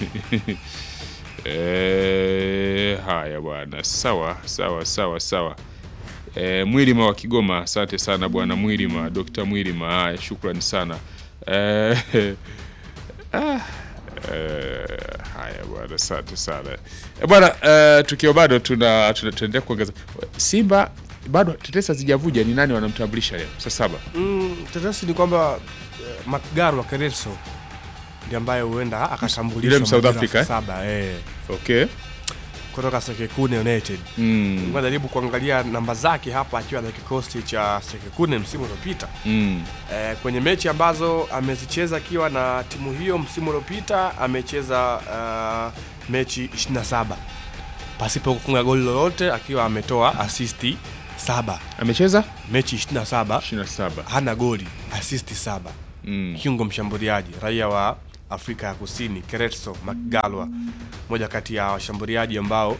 eh, haya bwana, sawa sawa sawa sawa. E, Mwilima wa Kigoma, asante sana bwana Mwilima, Dr. Mwilima, haya shukrani sana. E, ah, e, Haya bwana, asante sana e bwana. Uh, tukiwa bado tuna tuna- tunaendelea kuongeza Simba bado tetesi hazijavuja ni nani wanamtambulisha leo saa saba. Mm, tetesi ni kwamba eh, Magaro wa Kereso ndiye ambaye huenda akatambulishwa Yule South majira Africa, saa eh? saba eh. Okay. kutoka Sekekune United. Mm. Najaribu kuangalia namba zake hapa akiwa na kikosi cha Sekekune msimu uliopita Mm. eh, kwenye mechi ambazo amezicheza akiwa na timu hiyo msimu uliopita amecheza uh, mechi 27 pasipo kufunga goli lolote akiwa ametoa asisti saba. Amecheza mechi 27 27 hana goli, asisti saba. Mm. Kiungo mshambuliaji raia wa Afrika ya Kusini Keretso Mkgalwa, moja kati ya washambuliaji ambao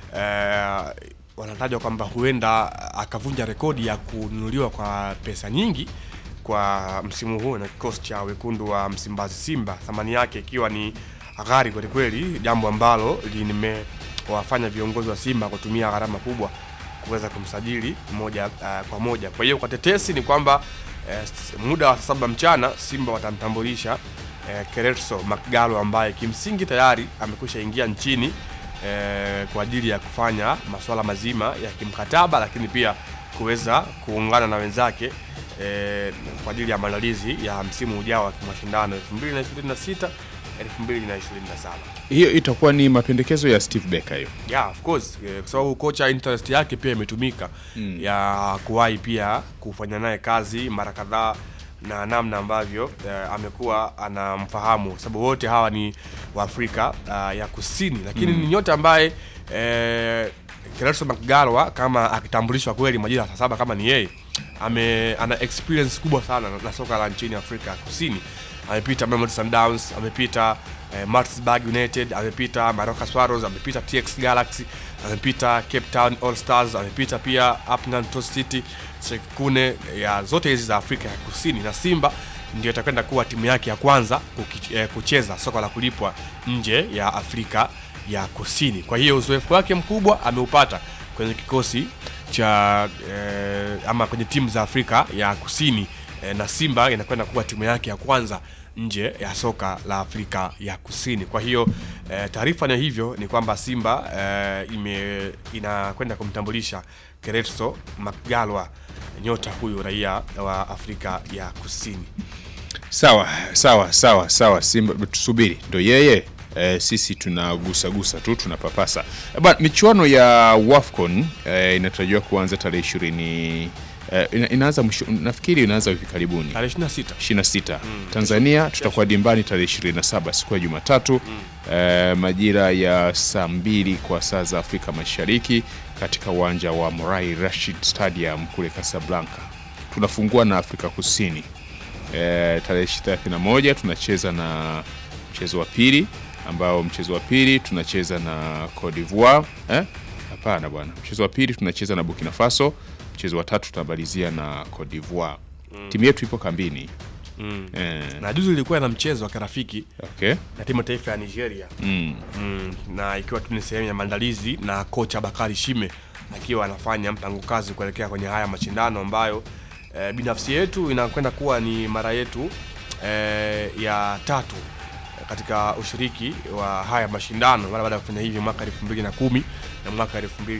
eh, wanatajwa kwamba huenda akavunja rekodi ya kununuliwa kwa pesa nyingi kwa msimu huu na kikosi cha wekundu wa Msimbazi Simba, thamani yake ikiwa ni ghali kwelikweli, jambo ambalo limewafanya viongozi wa Simba kutumia gharama kubwa kuweza kumsajili moja uh, kwa moja. Kwa hiyo kwa tetesi ni kwamba eh, s- muda wa saa saba mchana Simba watamtambulisha eh, Keretso Mkgalwa ambaye kimsingi tayari amekwisha ingia nchini eh, kwa ajili ya kufanya masuala mazima ya kimkataba, lakini pia kuweza kuungana na wenzake eh, kwa ajili ya maandalizi ya msimu ujao wa kimashindano 2026 2027. Hiyo itakuwa ni mapendekezo ya Steve Becker hiyo. Yeah, of course eh, kwa sababu kocha interest yake pia imetumika Mm. ya kuwahi pia kufanya naye kazi mara kadhaa na namna ambavyo eh, amekuwa anamfahamu kwa sababu wote hawa ni Waafrika uh, ya Kusini, lakini Mm. ni nyota ambaye eh, Keretso Mkgalwa kama akitambulishwa kweli majira ya saa saba kama ni yeye ame ana experience kubwa sana na, na soka la nchini Afrika ya Kusini. Amepita Mamelodi Sundowns, amepita eh, Maritzburg United, amepita Maroka Swallows, amepita TX Galaxy, amepita Cape Town All Stars, amepita pia Upington Toast City, Sekune ya zote hizi za Afrika ya Kusini na Simba ndio itakwenda kuwa timu yake ya kwanza kuki, eh, kucheza soka la kulipwa nje ya Afrika ya Kusini. Kwa hiyo uzoefu wake mkubwa ameupata kwenye kikosi cha eh, ama kwenye timu za Afrika ya Kusini eh, na Simba inakwenda kuwa timu yake ya kwanza nje ya soka la Afrika ya Kusini. Kwa hiyo eh, taarifa ni hivyo ni kwamba Simba eh, ime inakwenda kumtambulisha Keretso Mkgalwa nyota huyu raia wa Afrika ya Kusini. Sawa sawa sawa sawa, Simba tusubiri, ndo yeye e, sisi tunagusagusa tu tunapapasa. E, bwana, michuano ya WAFCON e, inatarajiwa kuanza tarehe ishirini e, ina, inaanza mwisho, nafikiri inaanza hivi karibuni Tarehe 26. 26. Tanzania tutakuwa dimbani tarehe 27 siku ya Jumatatu e, majira ya saa mbili kwa saa za Afrika Mashariki katika uwanja wa Morai Rashid Stadium kule Casablanca. Tunafungua na Afrika Kusini e, tarehe 31 tunacheza na mchezo wa pili ambao mchezo wa pili tunacheza na Cote d'Ivoire eh? Hapana bwana, mchezo wa pili tunacheza na Burkina Faso, mchezo wa tatu tunamalizia na Cote d'Ivoire. Mm. Timu yetu ipo kambini Mm. eh. Na juzi ilikuwa na mchezo wa kirafiki Okay. na timu ya taifa ya Nigeria Mm. Mm, na ikiwa tu ni sehemu ya maandalizi na kocha Bakari Shime akiwa anafanya mpango kazi kuelekea kwenye haya mashindano ambayo eh, binafsi yetu inakwenda kuwa ni mara yetu eh, ya tatu katika ushiriki wa haya mashindano mara baada ya kufanya hivi mwaka 2010 na mwaka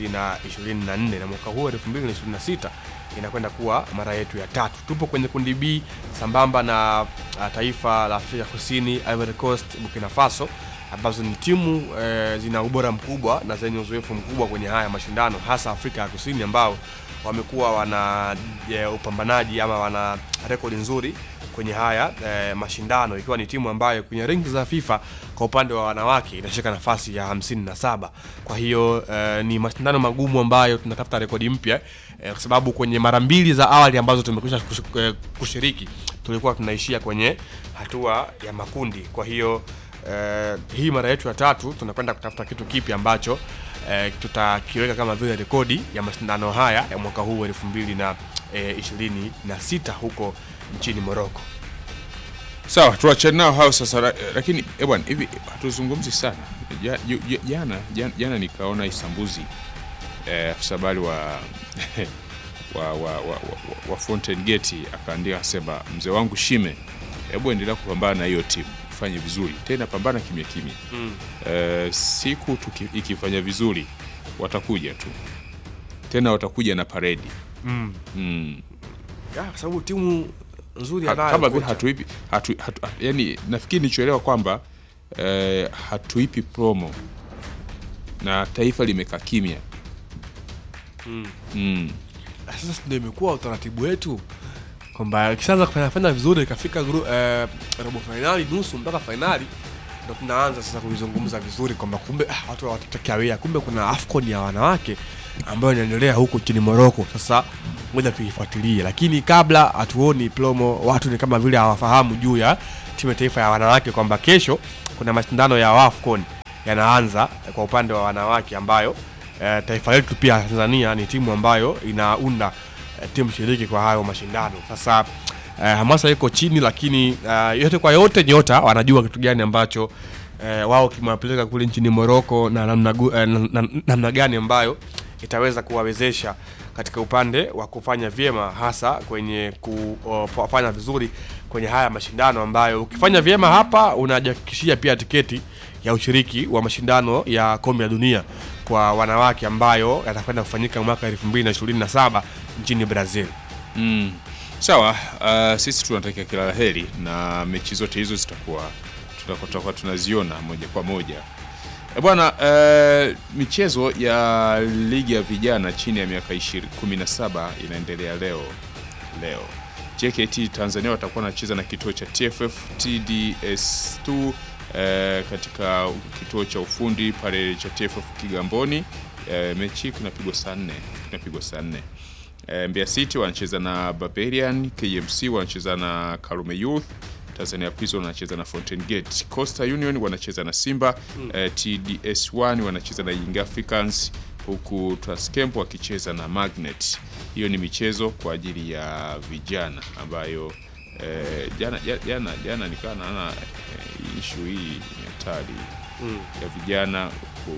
2024 na mwaka huu 2026 inakwenda kuwa mara yetu ya tatu. Tupo kwenye kundi B sambamba na uh, taifa la Afrika Kusini, Ivory Coast, Burkina Faso ambazo ni timu eh, zina ubora mkubwa na zenye uzoefu mkubwa kwenye haya mashindano hasa Afrika ya Kusini ambao wamekuwa wana e, upambanaji ama wana rekodi nzuri kwenye haya e, mashindano ikiwa ni timu ambayo kwenye renki za FIFA kwa upande wa wanawake inashika nafasi ya 57. Kwa hiyo e, ni mashindano magumu ambayo tunatafuta rekodi mpya e, kwa sababu kwenye mara mbili za awali ambazo tumekwisha kush- e, kushiriki tulikuwa tunaishia kwenye hatua ya makundi. Kwa hiyo eh, hii mara yetu ya tatu tunakwenda kutafuta kitu kipi ambacho eh, tutakiweka kama vile rekodi ya mashindano haya ya mwaka huu elfu mbili na eh, ishirini na sita huko nchini Morocco. Sawa, tuachane nao hao sasa, la- lakini eh bwana, hivi hatuzungumzi sana. Ja- ju- ju- Jana jana, jana nikaona Isambuzi eh, afisa habari wa wa, wa, wa, wa, wa Fountain Gate akaandika akasema, mzee wangu Shime, hebu endelea kupambana na hiyo timu tufanye vizuri tena, pambana kimya kimya Mm. Eh, siku tuki, ikifanya vizuri watakuja tu tena, watakuja na paredi Mm. mm. Ya, kwa sababu timu nzuri Ha- anayo kama vile kocha. hatuipi hatu, hatu, yani nafikiri nichoelewa kwamba eh, hatuipi promo na taifa limekaa kimya Mm. mm. Sasa ndio imekuwa utaratibu wetu kwamba ikishaanza kufanya fanya vizuri ikafika gru- eh, robo fainali nusu mpaka fainali ndo tunaanza sasa kuizungumza vizuri kwamba kumbe ah, watu watatakawia kumbe kuna afcon ya wanawake ambayo inaendelea huko nchini moroko sasa ngoja tuifuatilie lakini kabla hatuoni promo watu ni kama vile hawafahamu juu ya timu ya taifa ya wanawake kwamba kesho kuna mashindano ya afcon yanaanza eh, kwa upande wa wanawake ambayo eh, taifa letu pia tanzania ni timu ambayo inaunda eh, timu shiriki kwa hayo mashindano sasa eh, hamasa iko chini lakini eh, yote kwa yote nyota wanajua kitu gani ambacho eh, wao kimewapeleka kule nchini moroko na namna, gu- eh, na, na, namna gani ambayo itaweza kuwawezesha katika upande wa kufanya vyema hasa kwenye kufanya vizuri kwenye haya mashindano ambayo ukifanya vyema hapa unajihakikishia pia tiketi ya ushiriki wa mashindano ya kombe la dunia kwa wanawake ambayo yatakwenda kufanyika mwaka 2027 nchini Brazil. Mm. Sawa, uh, sisi tunatakia kila la heri na mechi zote hizo zitakuwa tutakuwa tutakuwa tunaziona moja kwa moja. E bwana, uh, michezo ya ligi ya vijana chini ya miaka 20 17 inaendelea leo leo. JKT Tanzania watakuwa wanacheza na kituo cha TFF TDS2 eh, katika kituo cha ufundi pale cha TFF Kigamboni. Eh, mechi hii kinapigwa saa 4, kinapigwa saa 4. Eh, Mbeya City wanacheza na Barbarian, KMC wanacheza na Karume Youth, Tanzania Prison wanacheza na Fountain Gate, Coastal Union wanacheza na Simba, Mm. eh, TDS1 wanacheza na Young Africans huku Transcamp wakicheza na Magnet. Hiyo ni michezo kwa ajili ya vijana ambayo eh, jana jana jana, jana nikawa naona eh, issue hii ni hatari Mm. ya vijana ku,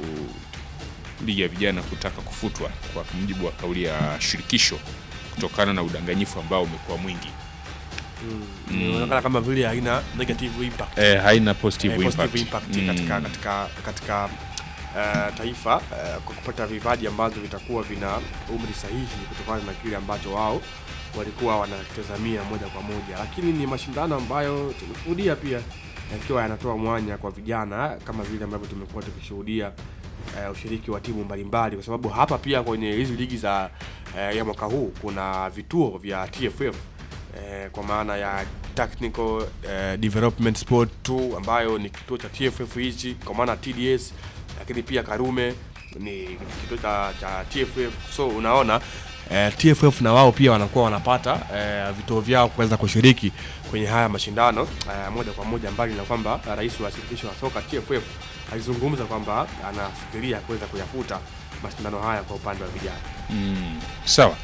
ligi ya vijana kutaka kufutwa kwa mujibu wa kauli ya shirikisho kutokana na udanganyifu ambao umekuwa mwingi. Mm. Mm. Inaonekana kama vile haina negative impact. Eh, haina positive Eh, positive impact. impact Mm. katika katika katika eh, taifa eh, kwa kupata vipaji ambavyo vitakuwa vina umri sahihi kutokana na kile ambacho wao walikuwa wanatazamia moja kwa moja, lakini ni mashindano ambayo tumeshuhudia pia yakiwa yanatoa mwanya kwa vijana kama vile ambavyo tumekuwa tukishuhudia eh, ushiriki wa timu mbalimbali, kwa sababu hapa pia kwenye hizi ligi za eh, ya mwaka huu kuna vituo vya TFF eh, kwa maana ya technical eh, development sport 2 ambayo ni kituo cha TFF hichi kwa maana TDS, lakini pia Karume ni kituo cha, cha TFF. So unaona eh, TFF na wao pia wanakuwa wanapata eh, vituo vyao kuweza kushiriki kwenye haya mashindano eh, moja kwa moja, mbali na kwamba rais wa shirikisho la soka TFF alizungumza kwamba anafikiria kuweza kuyafuta mashindano haya kwa upande wa vijana. Mm, sawa.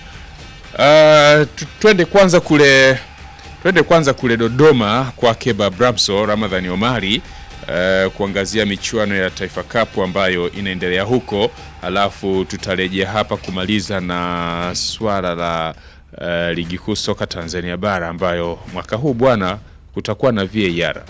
Uh, tu- twende kwanza kule twende kwanza kule Dodoma kwake Babramso Ramadhani Omari uh, kuangazia michuano ya Taifa Cup ambayo inaendelea huko, alafu tutarejea hapa kumaliza na swala la uh, ligi kuu soka Tanzania bara ambayo mwaka huu bwana kutakuwa na VAR.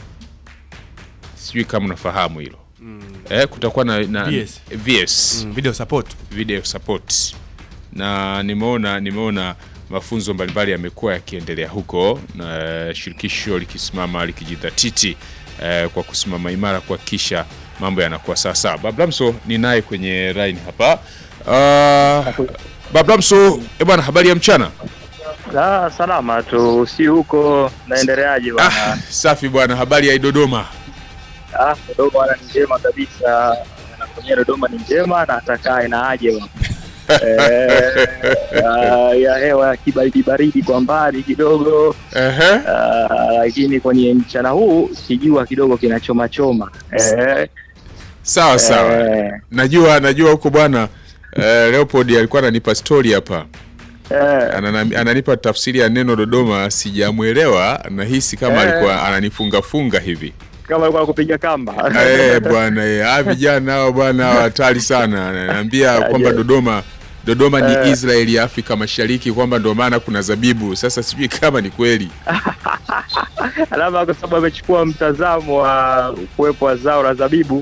Sijui kama unafahamu hilo. Mm. Eh, kutakuwa na, na VS. VS. Mm, video support. Video support. Na nimeona nimeona mafunzo mbalimbali yamekuwa yakiendelea huko na shirikisho likisimama likijidhatiti eh, kwa kusimama imara kuhakikisha mambo yanakuwa sawa sawa. Bablamso ni naye kwenye line hapa. Uh, Bablamso, eh bwana, habari ya mchana? Ah, salama tu, si huko naendeleaje bwana? Safi bwana, habari ya Dodoma? Ah, Dodoma bwana ni njema kabisa, na kwenye Dodoma ni njema na atakaye na aje bwana. eh, ah, ya hewa ya kibaridi baridi kwa mbali kidogo ah, lakini kwenye mchana huu kijua kidogo kinachoma choma eh, Sawa sawa. Eh. Najua najua huko bwana eh, Leopold alikuwa ananipa story hapa. Anana, ananipa tafsiri ya neno Dodoma sijamwelewa, nahisi kama Eh. alikuwa ananifunga funga hivi. kama alikuwa kupiga kamba Eh bwana eh, ah vijana hao bwana hao hatari sana. Ananiambia kwamba Aje. Dodoma Dodoma ni Eh. Israeli ya Afrika Mashariki kwamba ndio maana kuna zabibu. Sasa sijui kama ni kweli. labda kwa sababu amechukua mtazamo wa kuwepo wa zao la zabibu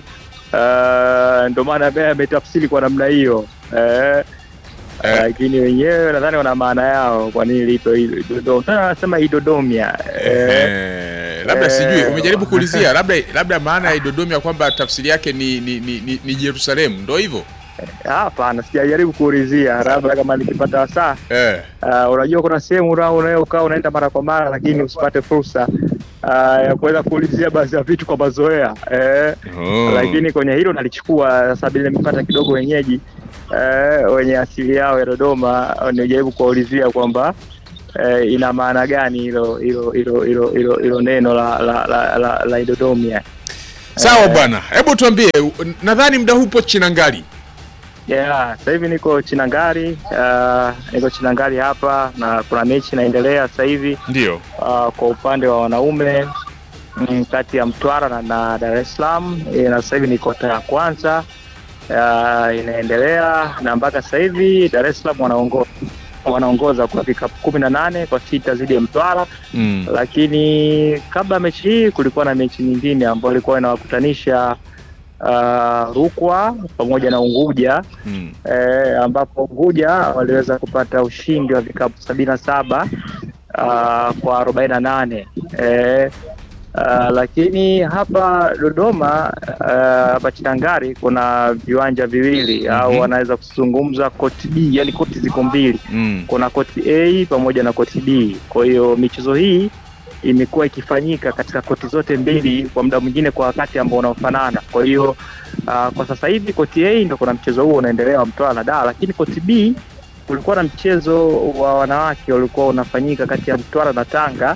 uh, ndio maana ambaye ametafsiri kwa namna hiyo eh, lakini wenyewe nadhani wana maana yao kwa nini lipo hilo Dodoma. Sasa wanasema idodomia eh, Eh, labda eh, sijui umejaribu kuulizia labda labda maana ya Idodomia kwamba tafsiri yake ni ni, ni, ni, ni Jerusalemu ndo hivyo hapana, sijajaribu kuulizia, labda kama nikipata wasaa eh. Uh, unajua kuna sehemu una- unayokaa unaenda mara kwa mara lakini usipate fursa uh, ya kuweza kuulizia baadhi ya vitu kwa mazoea eh, Oh. lakini kwenye hilo nalichukua sasa bila nimepata kidogo wenyeji eh, wenye asili yao ya Dodoma nijaribu kuwaulizia kwamba eh, ina maana gani hilo hilo hilo hilo hilo hilo neno la la la, la, la Idodomia Sawa bwana, hebu tuambie, u- nadhani muda huu upo Chinangali. Yeah, sasa hivi niko Chinangari, uh, niko Chinangari hapa na kuna mechi inaendelea sasa hivi. Ndio. Uh, kwa upande wa wanaume mm, kati ya Mtwara na, na Dar es Salaam eh, na sasa hivi ni kota ya kwanza uh, inaendelea na mpaka sasa hivi Dar es Salaam wanaongoza wanaongoza kwa vikapu kumi na nane kwa sita dhidi ya Mtwara Mm. lakini kabla ya mechi hii kulikuwa na mechi nyingine ambayo ilikuwa inawakutanisha uh, Rukwa pamoja na Unguja Mm. eh, ambapo Unguja waliweza kupata ushindi wa vikapu sabini na saba uh, kwa arobaini na nane eh, uh, lakini hapa Dodoma uh, hapa Chinangari kuna viwanja viwili au wanaweza kuzungumza koti B, yani koti ziko mbili Mm. kuna koti A pamoja na koti B. Kwa hiyo michezo hii imekuwa ikifanyika katika koti zote mbili kwa muda mwingine kwa wakati ambao unaofanana. Kwa hiyo uh, kwa sasa hivi koti A ndio kuna mchezo huo unaendelea wa Mtwara na Dar, lakini koti B kulikuwa na mchezo wa wanawake ulikuwa unafanyika kati ya Mtwara na Tanga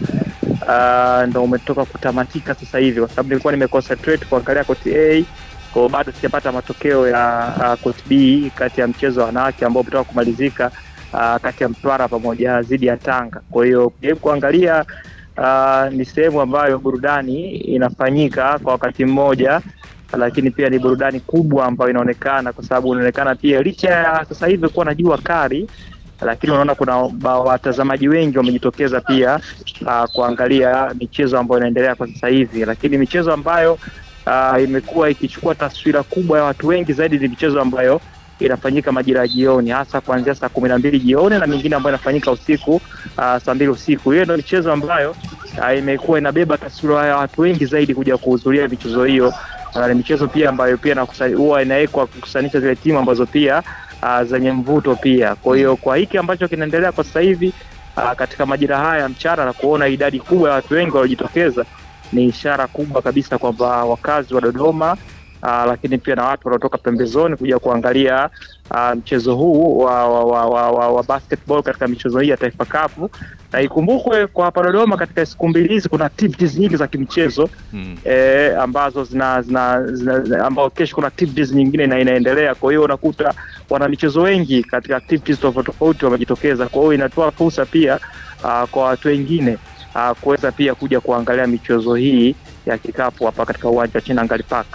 uh, ndo umetoka kutamatika sasa hivi, kwa sababu nilikuwa nimeconcentrate kuangalia koti A kwa hiyo bado sijapata matokeo ya uh, koti B kati ya mchezo wa wanawake ambao umetoka kumalizika uh, kati ya Mtwara pamoja dhidi ya Tanga. Kwa hiyo kujaribu kuangalia uh, ni sehemu ambayo burudani inafanyika kwa wakati mmoja, lakini pia ni burudani kubwa ambayo inaonekana, kwa sababu inaonekana pia licha ya sasa hivi kuwa na jua kali lakini unaona kuna ba- watazamaji wengi wamejitokeza pia uh, kuangalia michezo ambayo inaendelea kwa sasa hivi, lakini michezo ambayo uh, imekuwa ikichukua taswira kubwa ya watu wengi zaidi ni michezo ambayo inafanyika majira ya jioni, hasa kuanzia saa kumi na mbili jioni na mingine ambayo inafanyika usiku uh, saa mbili usiku. Hiyo ndio michezo ambayo uh, imekuwa inabeba taswira ya watu wengi zaidi kuja kuhudhuria michezo hiyo. Uh, ni michezo pia ambayo pia inakusa- huwa inawekwa kukusanisha zile timu ambazo pia uh, zenye mvuto pia. Kwa hiyo kwa hiki ambacho kinaendelea kwa sasa hivi uh, katika majira haya ya mchana na kuona idadi kubwa ya watu wengi waliojitokeza ni ishara kubwa kabisa kwamba wakazi wa Dodoma uh, lakini pia na watu wanaotoka pembezoni kuja kuangalia uh, mchezo huu wa, wa, wa, wa, wa, wa basketball katika michezo hii ya Taifa Cup, na ikumbukwe kwa hapa Dodoma katika siku mbili hizi kuna activities nyingi za kimichezo Mm. eh, ambazo zina, zina, zina ambao kesho kuna activities nyingine ina, inaendelea. Kwa hiyo unakuta wana michezo wengi katika activities tofauti tofauti wamejitokeza. Kwa hiyo inatoa fursa pia uh, kwa watu wengine uh, kuweza pia kuja kuangalia michezo hii ya kikapu hapa katika uwanja wa Chinangali Park.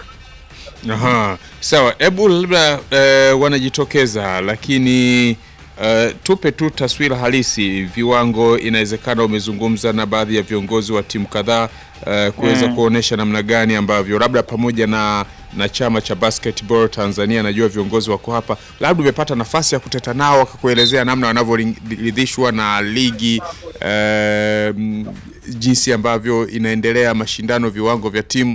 Aha, sawa. Hebu labda eh, wanajitokeza, lakini eh, tupe tu taswira halisi, viwango. Inawezekana umezungumza na baadhi ya viongozi wa timu kadhaa eh, kuweza Mm. kuonesha namna gani ambavyo labda pamoja na na chama cha basketball Tanzania, najua viongozi wako hapa, labda umepata nafasi ya kuteta nao wakakuelezea namna wanavyoridhishwa na ligi eh, mm, jinsi ambavyo inaendelea mashindano, viwango vya timu.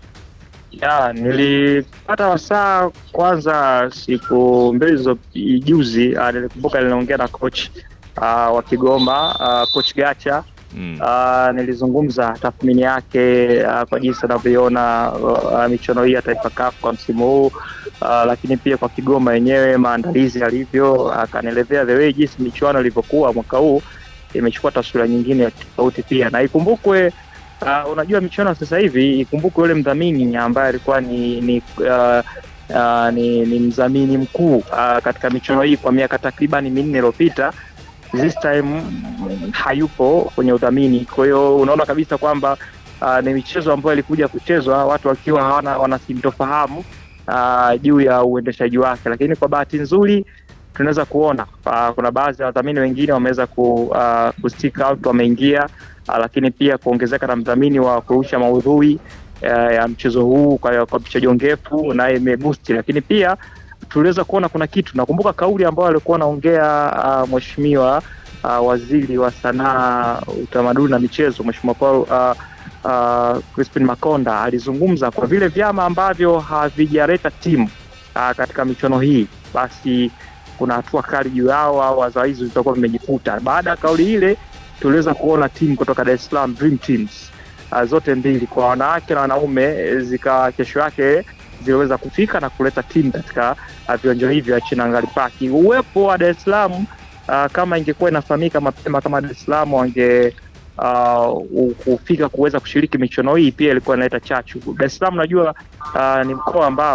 Ya, nilipata wasaa kwanza siku mbili zo juzi. Uh, nilikumbuka niliongea na coach uh, wa Kigoma uh, coach Gacha Mm. uh, nilizungumza tathmini yake uh, kwa jinsi anavyoiona uh, michuano hii ya Taifa Cup kwa msimu huu uh, lakini pia kwa Kigoma yenyewe maandalizi yalivyo, akanielezea the way jinsi michuano ilivyokuwa mwaka huu imechukua taswira nyingine ya tofauti pia, na ikumbukwe Uh, unajua michuano sasa hivi ikumbukwe yule mdhamini ambaye alikuwa ni ni, uh, uh, ni, ni mdhamini mkuu uh, katika michuano hii kwa miaka takribani minne iliyopita this time mm, hayupo kwenye udhamini. Kwa hiyo unaona kabisa kwamba uh, ni michezo ambayo ilikuja kuchezwa watu wakiwa hawana wanasintofahamu uh, juu ya uendeshaji wake, lakini kwa bahati nzuri tunaweza kuona uh, kuna baadhi ya wadhamini wengine wameweza ku, uh, ku stick out wameingia, uh, lakini pia kuongezeka na mdhamini wa kurusha maudhui uh, ya mchezo huu kwa, kwa picha jongefu naye imeboost, lakini pia tuliweza kuona kuna kitu. Nakumbuka kauli ambayo alikuwa anaongea uh, mheshimiwa uh, waziri wa sanaa, utamaduni na michezo, mheshimiwa Paul uh, uh, Crispin Makonda alizungumza kwa vile vyama ambavyo havijaleta timu uh, katika michuano hii, basi kuna hatua kali juu yao au adhabu hizo zitakuwa vimejifuta. Baada ya kauli ile, tuliweza kuona timu kutoka Dar es Salaam Dream Teams uh, zote mbili kwa wanawake na wanaume eh, zika kesho yake ziliweza kufika na kuleta timu katika uh, viwanja hivyo vya Chinangali Park. Uwepo wa Dar es Salaam uh, kama ingekuwa inafahamika mapema kama Dar es Salaam wange uh, kufika kuweza kushiriki michuano hii pia ilikuwa inaleta chachu. Dar es Salaam najua uh, ni mkoa ambao